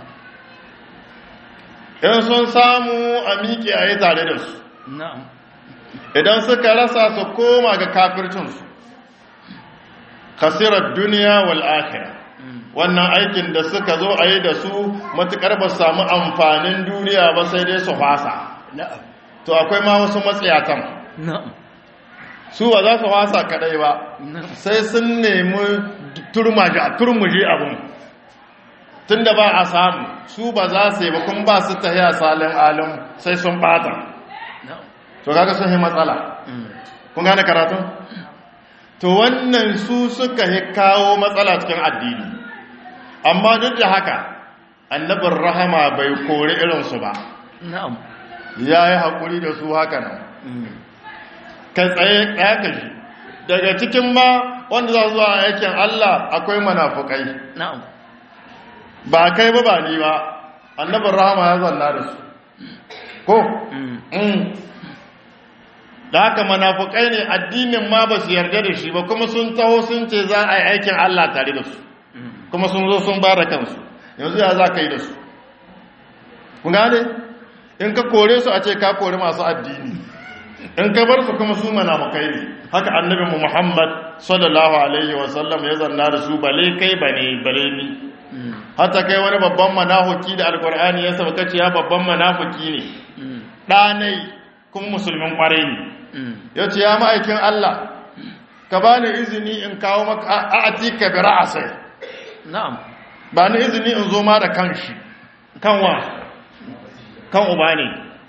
in sun samu a miƙe a yi tare da su نعم idan suka rasa su koma ga kafircinsu khasirar duniya wal akhirah wannan aikin da suka zo a yi da su matukar ba su samu amfanin duniya ba sai dai su fasa نعم to akwai ma wasu matsayatan نعم su ba za su fasa kadai ba نعم sai sun nemi turmaji a turmuji abin tun da ba a samu su ba za su yi ba kun ba su tahiya salin alim sai sun bata نعم to kaga sun yi matsala kun gane karatun to wannan su suka yi kawo matsala cikin addini amma duk da haka annabin rahama bai kori irinsu ba نعم ya yi haƙuri da su haka nan kai tsaye ƙaƙashi daga cikin ma wanda za su zuwa aikin Allah akwai manafukai نعم ba kai ba ba ni ba annabin rahama ya zanna da su ko Mm. da haka manafukai ne addinin ma ba su yarda da shi ba kuma sun taho sun ce za a yi aikin Allah tare da su kuma sun zo sun ba da kansu yanzu ya za ka yi da su kun gane in ka kore su a ce ka kore masu addini in ka bar su kuma su manafukai ne haka annabinmu muhammad sallallahu alaihi wasallam ya zanna da su bale kai bane bale ni hata kai wani babban manafuki da alkur'ani ya sauka ce ya babban manafuki ne ɗanai kuma musulmin ƙwarai ne ya ce ya ma'aikin Allah ka ba ni izini in kawo maka a ati ka bi ra'asai نعم ba ni izini in zo ma da kan shi kan wa kan uba ne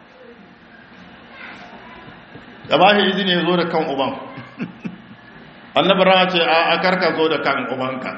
da ba shi izini ya zo da kan uban annabi rana ce a karka zo da kan ubanka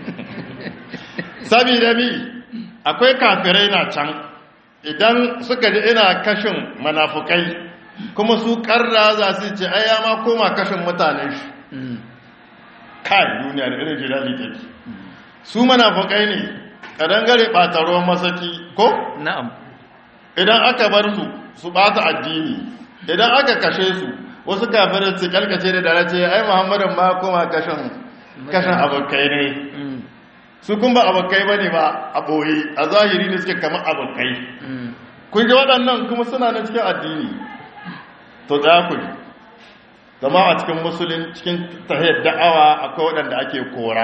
sabida mi akwai kafirai na can idan suka ji ina kashin manafukai kuma su karra za su ce ai ya ma koma kashin mutanen shi kai duniya da irin jilali take su manafukai ne kadangare ɓata ruwan masaki ko نعم idan aka bar su su ɓata addini idan aka kashe su wasu kafirai su kalkace da dare ce ai muhammadin ma koma kashin kashin abokai ne su kun ba abokai ba ne ba a ɓoye a zahiri ne suke kama abokai kun ji waɗannan kuma suna na cikin addini to za ku ji zama a cikin musulun cikin tahiyar da'awa akwai waɗanda ake kora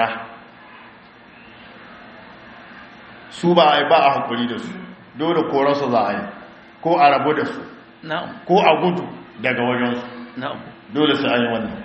su ba a yi ba a haƙuri da su dole korarsu za a yi ko a rabu da su نعم ko a gudu daga wajensu نعم dole su an yi wannan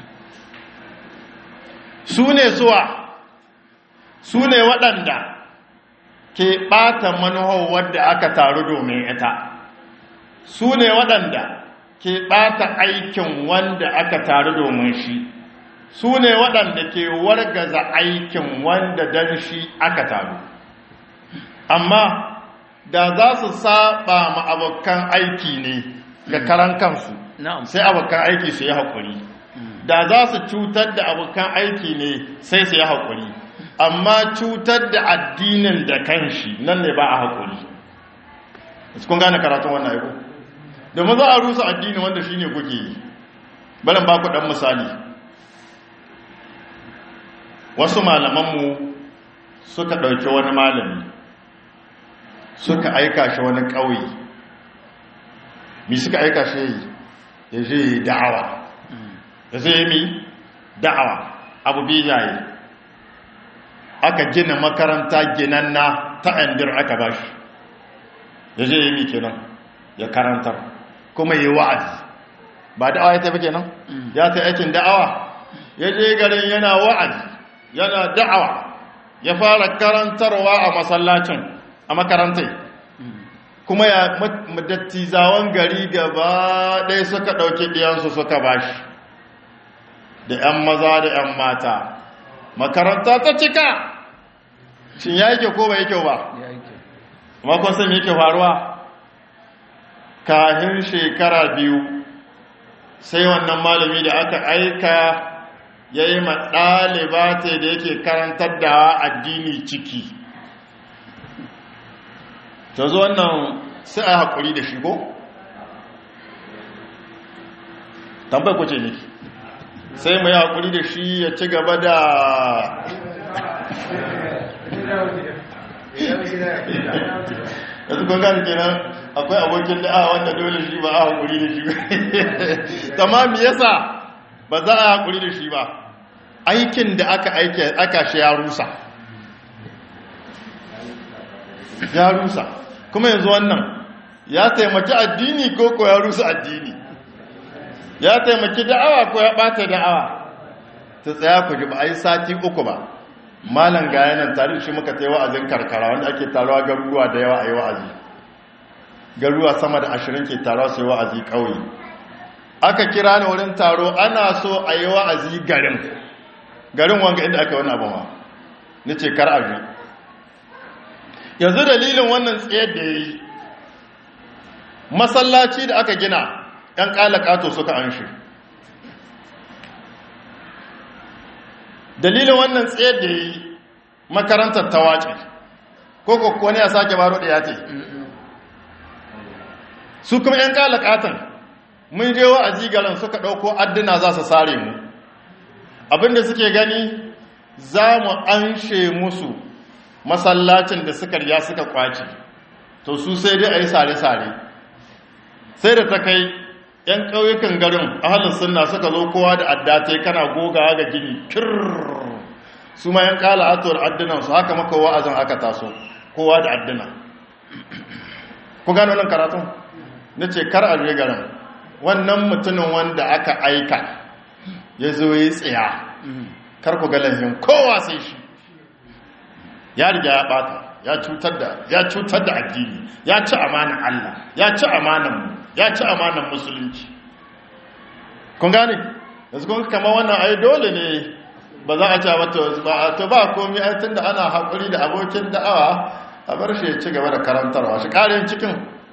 su ne suwa su ne waɗanda ke ɓata manuhar wadda aka taru domin ita su ne waɗanda ke ɓata aikin wanda aka taru domin shi su ne waɗanda ke wargaza aikin wanda don shi aka taru amma da za su saba ma abokan aiki ne ga karan kansu na'am sai abokan aiki su yi haƙuri da za su cutar da abokan aiki ne sai su yi haƙuri amma cutar da addinin da kanshi nan ne ba a haƙuri kun gane karatun wannan aiko domin za a rusa addini wanda shine kuke yi barin ba ku ɗan misali wasu malamanmu suka ɗauki wani malami suka aika shi wani ƙauye mi suka aika shi yi ya je yi da'awa ya zai mi da'awa abu biyaye aka gina makaranta ginanna ta andir aka ba shi ya je yi mi kenan ya karantar kuma yi wa'azi ba da'awa ya tafi kenan ya ta aikin da'awa ya je garin yana wa'azi yana da'awa ya fara karantarwa a masallacin a makarantai kuma ya dattizawan gari gaba ɗaya suka ɗauki ɗiyansu suka bashi da 'yan maza da 'yan mata makaranta ta cika shin ya yake ko ba yake ba ya yi kyau makon sun yake faruwa kahin shekara biyu sai wannan malami da aka aika ya yi ɗaliba ce da yake karantar da addini ciki ta zo wannan sai a haƙuri da shigo tambai kwace ne sai mu yi haƙuri da shi ya ci gaba da yanzu kun gani kenan akwai abokin da'a wanda dole shi ba a haƙuri da shi tamami yasa ba za a haƙuri da shi ba aikin da aka aike aka shi ya rusa ya rusa kuma yanzu wannan ya taimaki addini ko ko ya rusa addini ya taimaki da'awa ko ya ɓata da'awa ta tsaya ku ji ba a yi sati uku ba malam ga yanan tare da shi muka ta yi wa'azin karkara wanda ake taruwa garuruwa da yawa a yi wa'azi garuruwa sama da ashirin ke taruwa su yi wa'azi ƙauye aka kira ni wurin taro ana so a yi wa'azi garin garin wanga inda aka wani abu ma ni ce kar a yanzu dalilin wannan tsayar da ya yi masallaci da aka gina ‘yan ƙalaƙato suka an shi dalilin wannan tsayar da ya yi makarantar ta wace ko wani ya sake baro da ya te su kuma ‘yan ƙalaƙatan mun je wa'azi garin suka ɗauko adduna za su sare mu abinda suke gani za mu anshe musu masallacin da suka riya suka kwace to su sai dai a yi sare-sare sai da ta kai 'yan ƙauyukan garin ahalin sunna suka zo kowa da addatai kana gogawa ga gini kirrrr su ma 'yan ƙala atuwar addinansu haka maka wa'azin aka taso kowa da addina ku gano nan karatun na ce kar a garin wannan mutumin wanda aka aika ya zo ya tsaya kar ku ga lahin kowa sai shi ya riga ya bata ya cutar da ya cutar da addini ya ci amanan Allah ya ci amanan mu ya ci amanan musulunci kun gane yanzu kun kama wannan ai dole ne ba za a ci mata ba to ba komai ai tunda ana hakuri da abokin da'awa a bar shi ya ci gaba da karantarwa shi karin cikin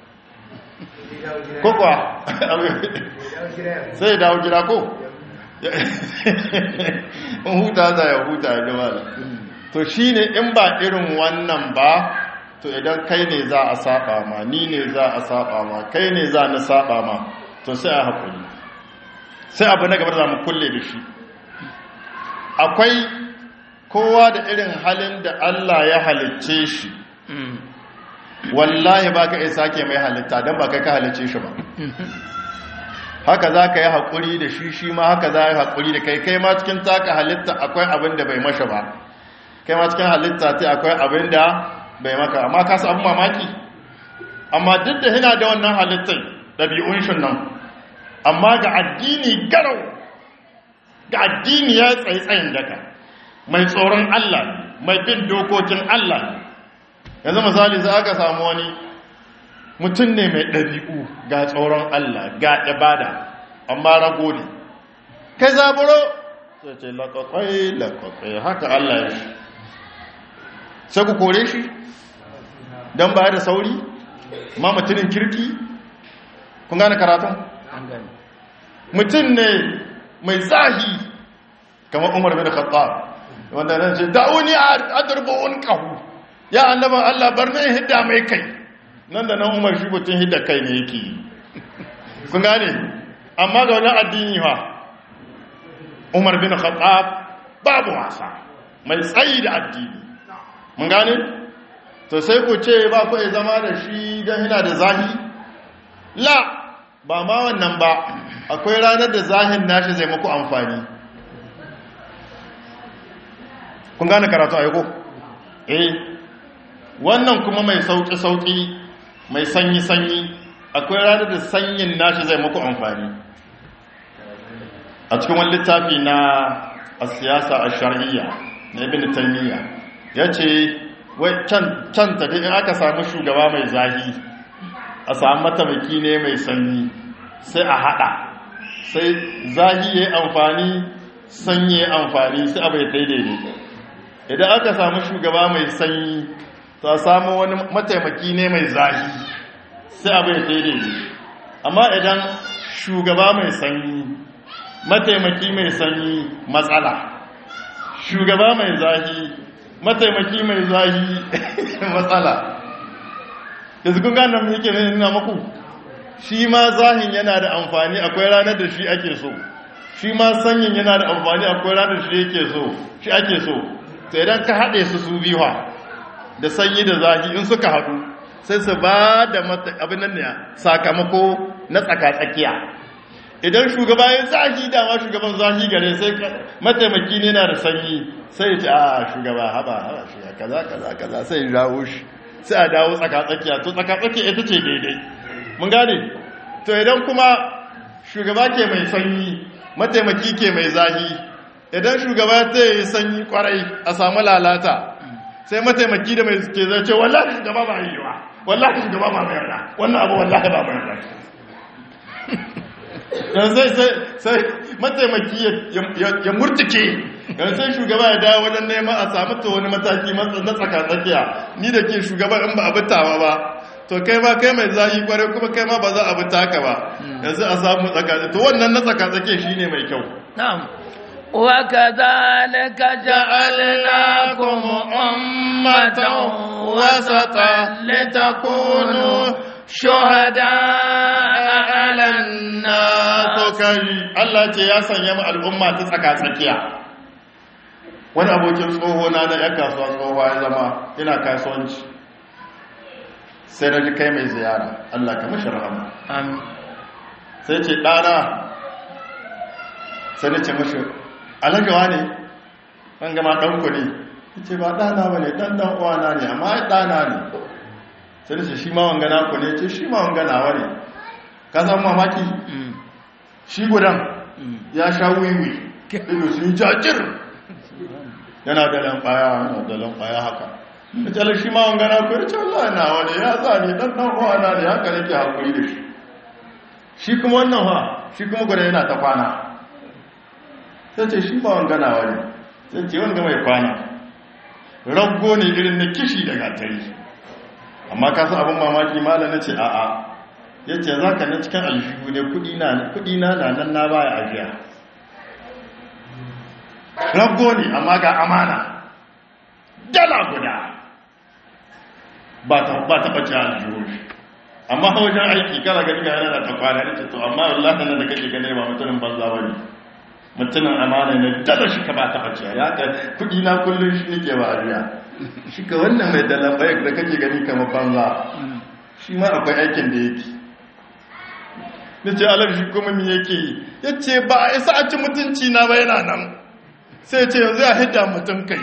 ko kuwa sai ya dawo gida ko huta za ya huta ya gaba to shi ne in ba irin wannan ba to idan kai ne za a saba ma ni ne za a saba ma kai ne za na saba ma to sai a haƙuri sai abu na gaba za mu kulle da shi akwai kowa da irin halin da Allah ya halicce shi wallahi ba ka isa ke mai halitta don ba kai ka halicce shi ba haka za ka yi haƙuri da shi shi ma haka za a yi haƙuri da kai kai ma cikin taka halitta akwai abin da bai masha ba kai ma cikin halitta ta akwai abin da bai maka amma ka abin mamaki amma duk da yana da wannan halittai ɗabi'un shi nan amma ga addini garau ga addini ya tsaitsayin daga mai tsoron Allah mai bin dokokin Allah yanzu misali za ka samu wani mutum ne mai ɗabi'u ga tsoron Allah ga ibada amma rago ne kai zaburo sai ce laƙaƙai laƙaƙai haka Allah ya shi sai ku kore shi don ba da sauri ma mutumin kirki kun gane karatun an gani mutum ne mai zahi kamar umar bin khattab wanda nan ce da'uni adrubu unqahu ya annaban Allah bar ne hidda mai kai nan da nan umar shi mutum hidda kai ne yake kun gane amma ga wani addini fa umar bin khattab babu wasa mai tsayi da addini mun gane to sai ku ce ba ku iya zama da shi don yana da zahi la ba ma wannan ba akwai ranar da zahin nashi zai muku amfani kun gane karatu aiko eh wannan kuma mai sauki-sauki mai sanyi-sanyi akwai ranar da sanyin nashi zai muku amfani a cikin wani littafi na a siyasa a shari'a na ibn taymiya ya ce wai can ta in aka samu shugaba mai zahi a samu matamaki ne mai sanyi sai a hada sai zahi ya yi amfani sanyi ya amfani sai abai daidai idan aka samu shugaba mai sanyi ta samu wani mataimaki ne mai zahi sai abai daidai amma idan shugaba mai sanyi mataimaki mai sanyi matsala shugaba mai zahi mataimaki mai zahi matsala da su kunga nan yake nuna maku shi ma zahin yana da amfani akwai ranar da shi ake so shi ma sanyin yana da amfani akwai ranar shi yake so shi ake so sai idan ka haɗe su su biyuwa da sanyi da zahi in suka haɗu sai su ba da abin nan ne sakamako na tsaka-tsakiya idan shugaba ya zahi dama shugaban zahi gare sai mataimaki ne na da sanyi sai ya ce a shugaba haba haba shugaba kaza kaza kaza sai ya jawo shi sai a dawo tsakatsakiya to tsakatsakiya ita ce daidai mun gane to idan kuma shugaba ke mai sanyi mataimaki ke mai zahi idan shugaba ta yi sanyi kwarai a samu lalata sai mataimaki da mai ke zai ce wallahi shugaba ba yi wa wallahi shugaba ba mai yarda wannan abu wallahi ba mai yarda yanzu sai sai mataimaki ya murtuke yanzu sai shugaba ya dawo wajen neman a samu ta wani mataki na tsakatsakiya ni da ke shugaba in ba a bitawa ba to kai ma kai mai zahi kwarai kuma kai ma ba za a bita ka ba yanzu a samu tsakatsakiya to wannan na tsakatsakiya shine mai kyau na'am وكذلك جعلناكم أمة وسطا لتكونوا شهداء على الناس kai Allah ce ya sanya mu al'umma ta tsaka tsakiya wani abokin tsoho na da ya kasuwa tsoho ya zama ina kasuwanci sai na ji kai mai ziyara Allah ka mashi rahama amin sai ce ɗana sai na ce mashi alagawa ne an gama ɗanku ne ya ce ba ɗana ba ne ɗan ɗan uwana ne amma ya ɗana ne sai na ce shi ma wangana ku ne ce shi ma wangana wa ne ka san mamaki shi gudan ya sha wiwi ido sun jajir yana da lamɓaya yana da lamɓaya haka da ce shi ma wangana ku ya ce Allah na wani ya za ne ɗan ɗan uwana ne haka nake haƙuri da shi shi kuma wannan ha shi kuma gudan yana ta kwana sai ce shi ba wangana wani sai ce wanga mai kwana raggo ne irin na kishi da gatari amma ka san abin mamaki malam na ce a'a ya ce za ka na cikin aljihu ne kudi na na nan na baya ajiya raggo ne amma ga amana dala guda ba ta ɓace aljihu amma wajen aiki kara gani ga yana da ta kwana ne ce to amma wallahi nan da kake gane ba mutumin banza ba ne mutumin amana ne dala shi ka ba ta ɓace ya ka kudi na kullum shi ne ke ba ajiya shi ka wannan mai dala bayar da kake gani kamar banza shi ma akwai aikin da yake na ce alar shi kuma mi yake yi ya ce ba a isa a ci mutunci na ba yana nan sai ce yanzu ya hidda mutum kai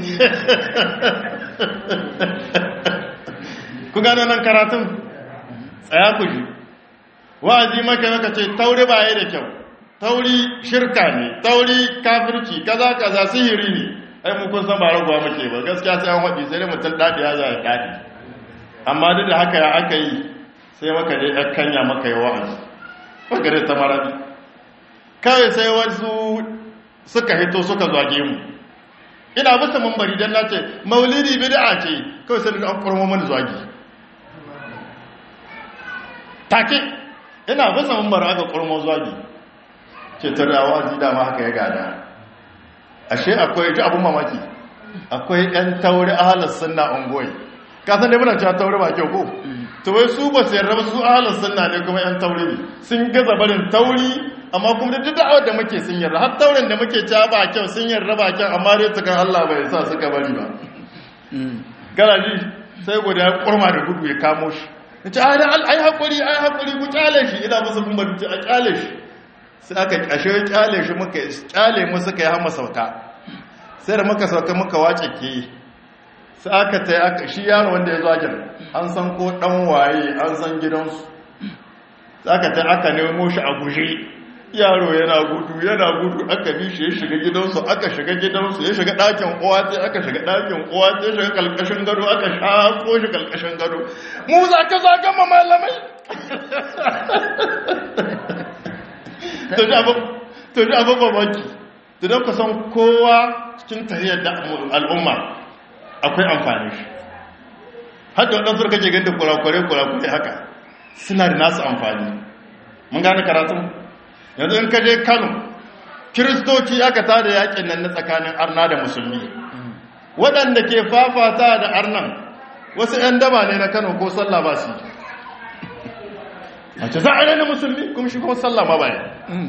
ku gano nan karatun tsaya ku ji wa'azi maka maka ce tauri ba ya da kyau tauri shirka ne tauri kafirci kaza kaza sihiri ne ai mu kun san ba raguwa muke ba gaskiya sai an waɗi sai dai mutum daɗi ya zai daɗi amma duk da haka ya aka yi sai maka dai ɗan kanya maka yi wa'azi maka dai ta marabi kawai sai wasu suka hito suka zage mu ina bisa mambari don na ce maulidi bid'a ce kawai sai an kurmo mani zagi take ina bisa mumbar aka kurmo zagi ce tarawa ji dama haka ya gada ashe akwai ji abun mamaki akwai yan tauri ahalar sunna ungoyi ka san dai muna cewa tauri ba kyau ko to wai su ba su yarda ba su ahalar sunna ne kuma yan tauri ne sun gaza barin tauri amma kuma duk da'awar da muke sun yarda har taurin da muke cewa ba kyau sun yarda ba kyau amma dai tukan Allah bai sa suka bari ba garaji sai guda ya kurma da gudu ya kamo shi ya ce ai haƙuri ai haƙuri ku kyale shi ina musu kuma a kyale shi sai aka kashe kyale shi muka kyale mu suka yi hama sauka sai da muka sauka muka wace ke sai aka ta aka shi yaro wanda ya zo ajin an san ko dan waye an san gidansu sai aka ta aka nemo shi a guje yaro yana gudu yana gudu aka bi shi ya shiga gidansu aka shiga gidansu ya shiga ɗakin uwa sai aka shiga ɗakin uwa sai ya shiga kalkashin gado aka shafo shi kalkashin gado mu za ka zaga ma malamai to ji abin mamaki to don ka san kowa cikin tahiyar da al'umma akwai amfani shi hajji waɗansu kake ganda kurakurai-kurakurai haka suna da nasu amfani mun gane karatun yanzu in ka je kano kiristoci aka tada yakin nan na tsakanin arna da musulmi waɗanda ke fafata da arnan wasu 'yan daba ne na kano ko sallah ba su mace za a rana musulmi kuma shi kuma sallah ma baya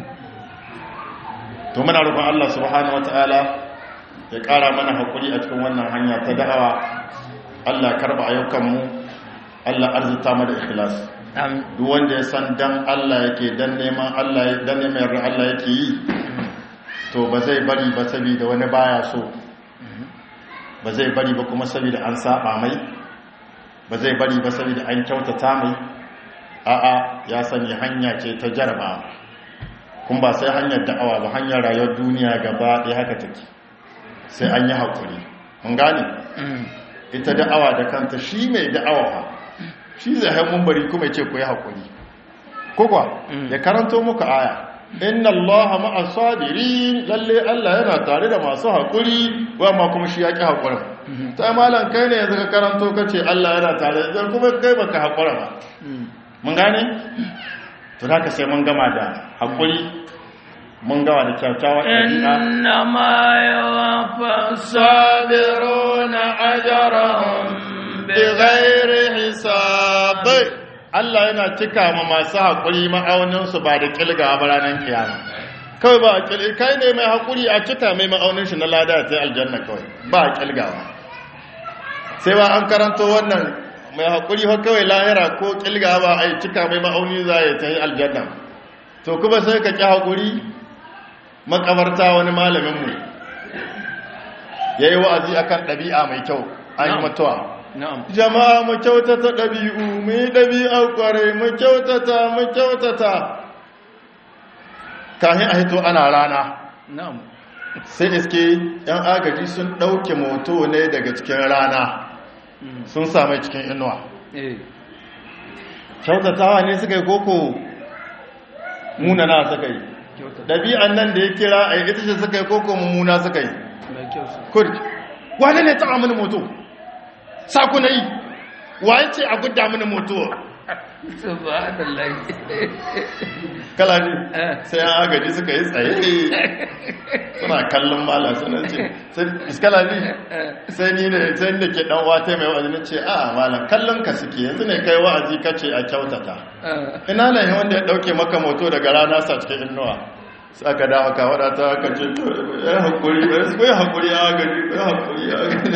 to muna roƙon Allah subhanahu wataala ya ƙara mana haƙuri a cikin wannan hanya ta da'awa Allah karba ayyukanmu Allah arzuta mu da ikhlas duk wanda ya san dan Allah yake dan neman Allah dan neman yarda Allah yake yi to ba zai bari ba saboda wani baya so ba zai bari ba kuma saboda an saba mai ba zai bari ba saboda an kyautata mai a'a ya sanya hanya ce ta jaraba kun ba sai hanyar da'awa ba hanyar rayuwar duniya gaba ɗaya haka take sai an yi haƙuri mun gane ita da'awa da kanta shi mai da'awa shi zai haimun bari kuma ce ku yi haƙuri kogwa ya karanto muku aya inna allaha ma'a sadirin lalle allah yana tare da masu haƙuri wa ma kuma shi ya ƙi haƙurin ta malam kai ne yanzu ka karanto ka ce allah yana tare da kuma kai baka haƙura ba mun gane to haka sai mun gama da haƙuri mun gama da kyautawa ɗabi'a inna ma yawafa sabiruna ajrahum bighairi hisab Allah yana cika ma masu haƙuri ma'aunin su ba da kilga ba ranar kiyama kawai ba kilga kai ne mai haƙuri a cika mai ma'aunin shi na lada ta aljanna kawai ba kilgawa sai ba an karanto wannan mai haƙuri fa kawai lahira ko ƙilga ba a yi cika mai ma'auni za ya ta yi aljanna to kuma sai ka ƙi haƙuri makabarta wani malaminmu ya yi wa'azi a kan ɗabi'a mai kyau an yi mutuwa jama'a mu kyautata ɗabi'u mu yi ɗabi'a ƙwarai mu kyautata mu kyautata kahin a hito ana rana sai iske 'yan agaji sun ɗauke moto ne daga cikin rana sun same cikin inuwa kyautatawa ne suka yi koko munana suka yi ɗabi'an nan da ya kira a yi ita ce suka yi koko mummuna suka yi kurki wane ne taɓa mini moto saku na yi waye ce a gudda mini moto kalani sai an agaji suka yi tsaye suna kallon mala suna ce iskalani sai ni ne sai da ke dan wata mai wa'azi ce a malam kallon ka suke yanzu ne kai wa'azi kace a kyautata ina ne wanda ya dauke maka moto daga rana sa cikin innuwa sai aka dawo ka wadata aka ce to ya hakuri ko ya hakuri a gari ko ya hakuri a gari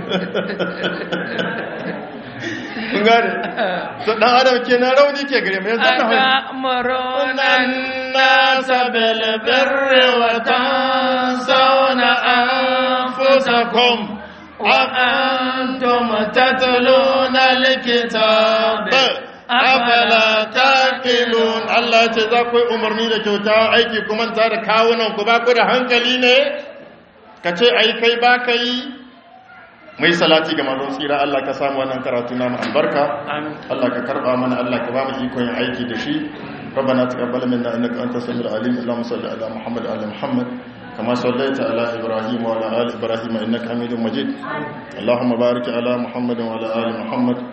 kun gane to dan adam kenan rauni ke gare mu yanzu na أتأمرون الناس بالبر وتنسون أنفسكم وأنتم تتلون الكتاب afala taqilun Allah ce za ku yi umarni da kyauta aiki kuma ta da kawunan ku ba ku da hankali ne ka ce ai kai ba ka yi mai salati ga manzon tsira Allah ka samu wannan karatu na mu albarka Allah ka karba mana Allah ka ba mu iko yin aiki da shi ربنا تقبل منا انك انت السميع العليم اللهم صل على محمد وعلى محمد كما صليت على ابراهيم وعلى ال ابراهيم انك حميد مجيد اللهم بارك على محمد وعلى ال محمد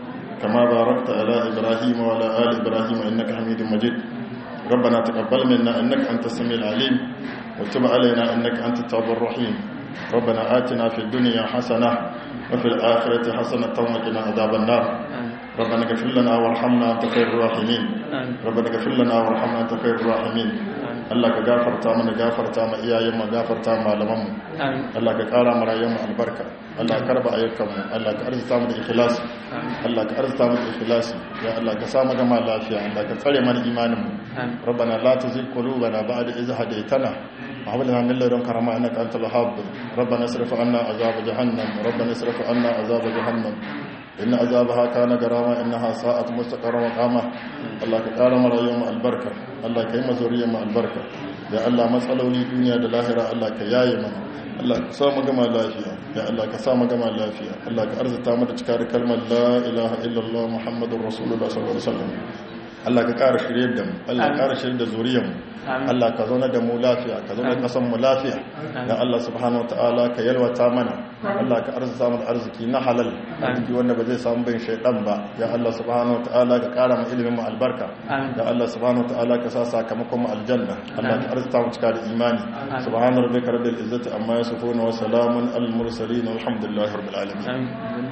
كما باركت على إبراهيم وعلى آل إبراهيم إنك حميد مجيد ربنا تقبل منا إنك أنت السميع العليم وتب علينا إنك أنت التواب الرحيم ربنا آتنا في الدنيا حسنة وفي الآخرة حسنة وقنا عذاب النار ربنا اغفر لنا وارحمنا أنت خير الراحمين ربنا اغفر لنا وارحمنا أنت خير الراحمين Allah ka gafarta mana gafarta ma iyayen mu gafarta ma malaman mu Allah ka kara mu rayuwar mu albarka Allah ka karba ayyukan mu Allah ka arzuta mu da ikhlasi Allah ka arzuta mu da ikhlasi ya Allah ka sa mu gama lafiya Allah ka tsare mana imanin mu ربنا لا تزغ قلوبنا بعد إذ هديتنا وهب لنا من لدنك رحمة إنك أنت الوهاب ربنا اصرف عنا عذاب جهنم ربنا اصرف عنا عذاب جهنم إن عذابها كان غراما إنها ساءت مستقرا وقاما الله كقال مر يوم البركة الله كيما زوريا مع البركة يا الله مسألوني دنيا da lahira Allah ka yaye mana Allah ka sa mu gama lafiya ya Allah ka sa mu gama lafiya Allah ka arzuta mu da cikar kalmar la ilaha illallah muhammadur rasulullah sallallahu alaihi wasallam Allah ka ƙara shirye da mu Allah ka ƙara shirye da zuriyar mu Allah ka zauna da mu lafiya ka zauna kasan mu lafiya dan Allah subhanahu wataala ka yalwata mana Allah ka arzuta mu arziki na halal arziki wanda ba zai samu bin shaytan ba ya Allah subhanahu wataala ka ƙara mu ilimin mu albarka ya Allah subhanahu wataala ka sa sakamakon mu aljanna Allah ka arzuta mu cika da imani subhana rabbika rabbil izzati amma yasifun wa salamun al mursalin walhamdulillahi rabbil alamin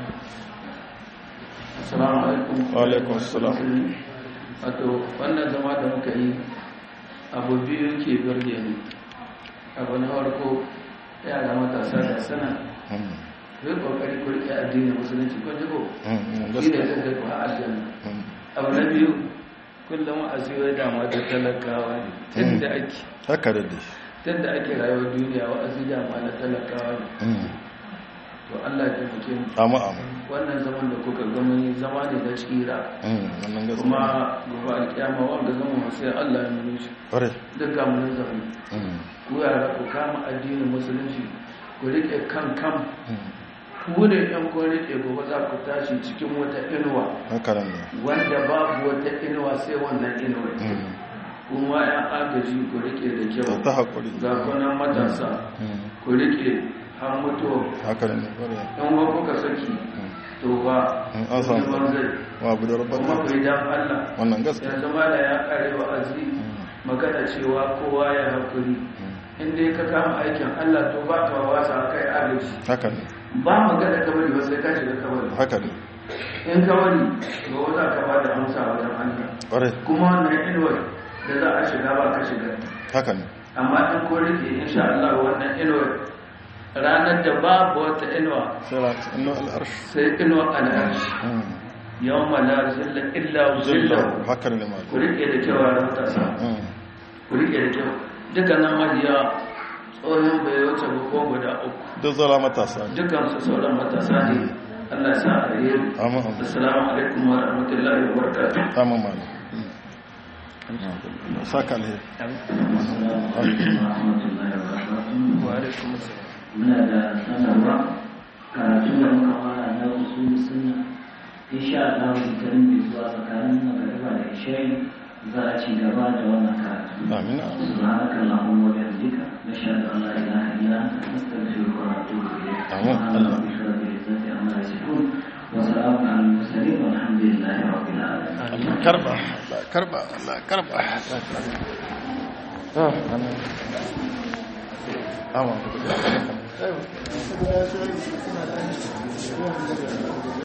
assalamu alaikum wa alaikum assalam wato wannan zama da muka yi abu biyu ke birge ni abu na farko yara matasa da sana zai kokari ku rike addinin musulunci kun ji ko shi ne zai zai kuwa aljanna abu na biyu kullum a siyo dama da talakawa ne tun da ake haka da dai tun da ake rayuwar duniya wa'azi dama na talakawa ne to Allah ya taimake mu amma amma wannan zaman da kuka gama zama ne na tsira wannan gaskiya kuma gobe alkiyama wanda zama sai Allah ya nuna shi ƙwarai duk ga mun zama ku yara ku kama addinin musulunci ku rike kan kan ku ne yan kun rike gobe za ku tashi cikin wata inuwa haka nan ne wanda babu wata inuwa sai wannan inuwa kuma yan agaji ku rike da kyau ta haƙuri ga kunan matasa ku rike har mutuwa haka nan ne ƙwarai in wa kuka saki to ba in an samu neman zai wa abu da kuma rabata ku yi dan Allah wannan gaskiya yanzu ma da ya kare wa'azi magana cewa kowa ya haƙuri inda ka kama aikin Allah to ba ka wasa kai agaji haka ne ba magana kabari ba sai ka shiga kabari haka ne in kabari to za ka ba da amsa wajen Allah ƙwarai kuma wannan inuwar da za a shiga ba ka shiga haka ne amma in ko rike insha Allah wannan inuwar ranar da babu wata inuwa sai rata inno al'arsh sai inuwar al'arshi yawma la zilla illa zillahu zillahu haka ne ma ku rike da kyau a matasa ku rike da kyau dukkanin majiya tsohon bai wuce ba ko guda uku duk zala matasa ne dukkan su sauran matasa ne Allah sa a yi amma amma assalamu alaikum wa rahmatullahi wa barakatuh amma ma ne saka alheri wa alaikum assalam muna da sanarwa karatu da muka fara na usul sunna insha Allah shekarun da zuwa tsakanin magariba da isha'i za a ci gaba da wannan karatu amina سبحانك اللهم وبحمدك نشهد ان لا اله الا انت نستغفرك ونتوب اليك آمين. سبحان ربك رب العزه عما يصفون وسلام على المرسلين والحمد لله رب العالمين Allah karba Allah karba Allah karba amma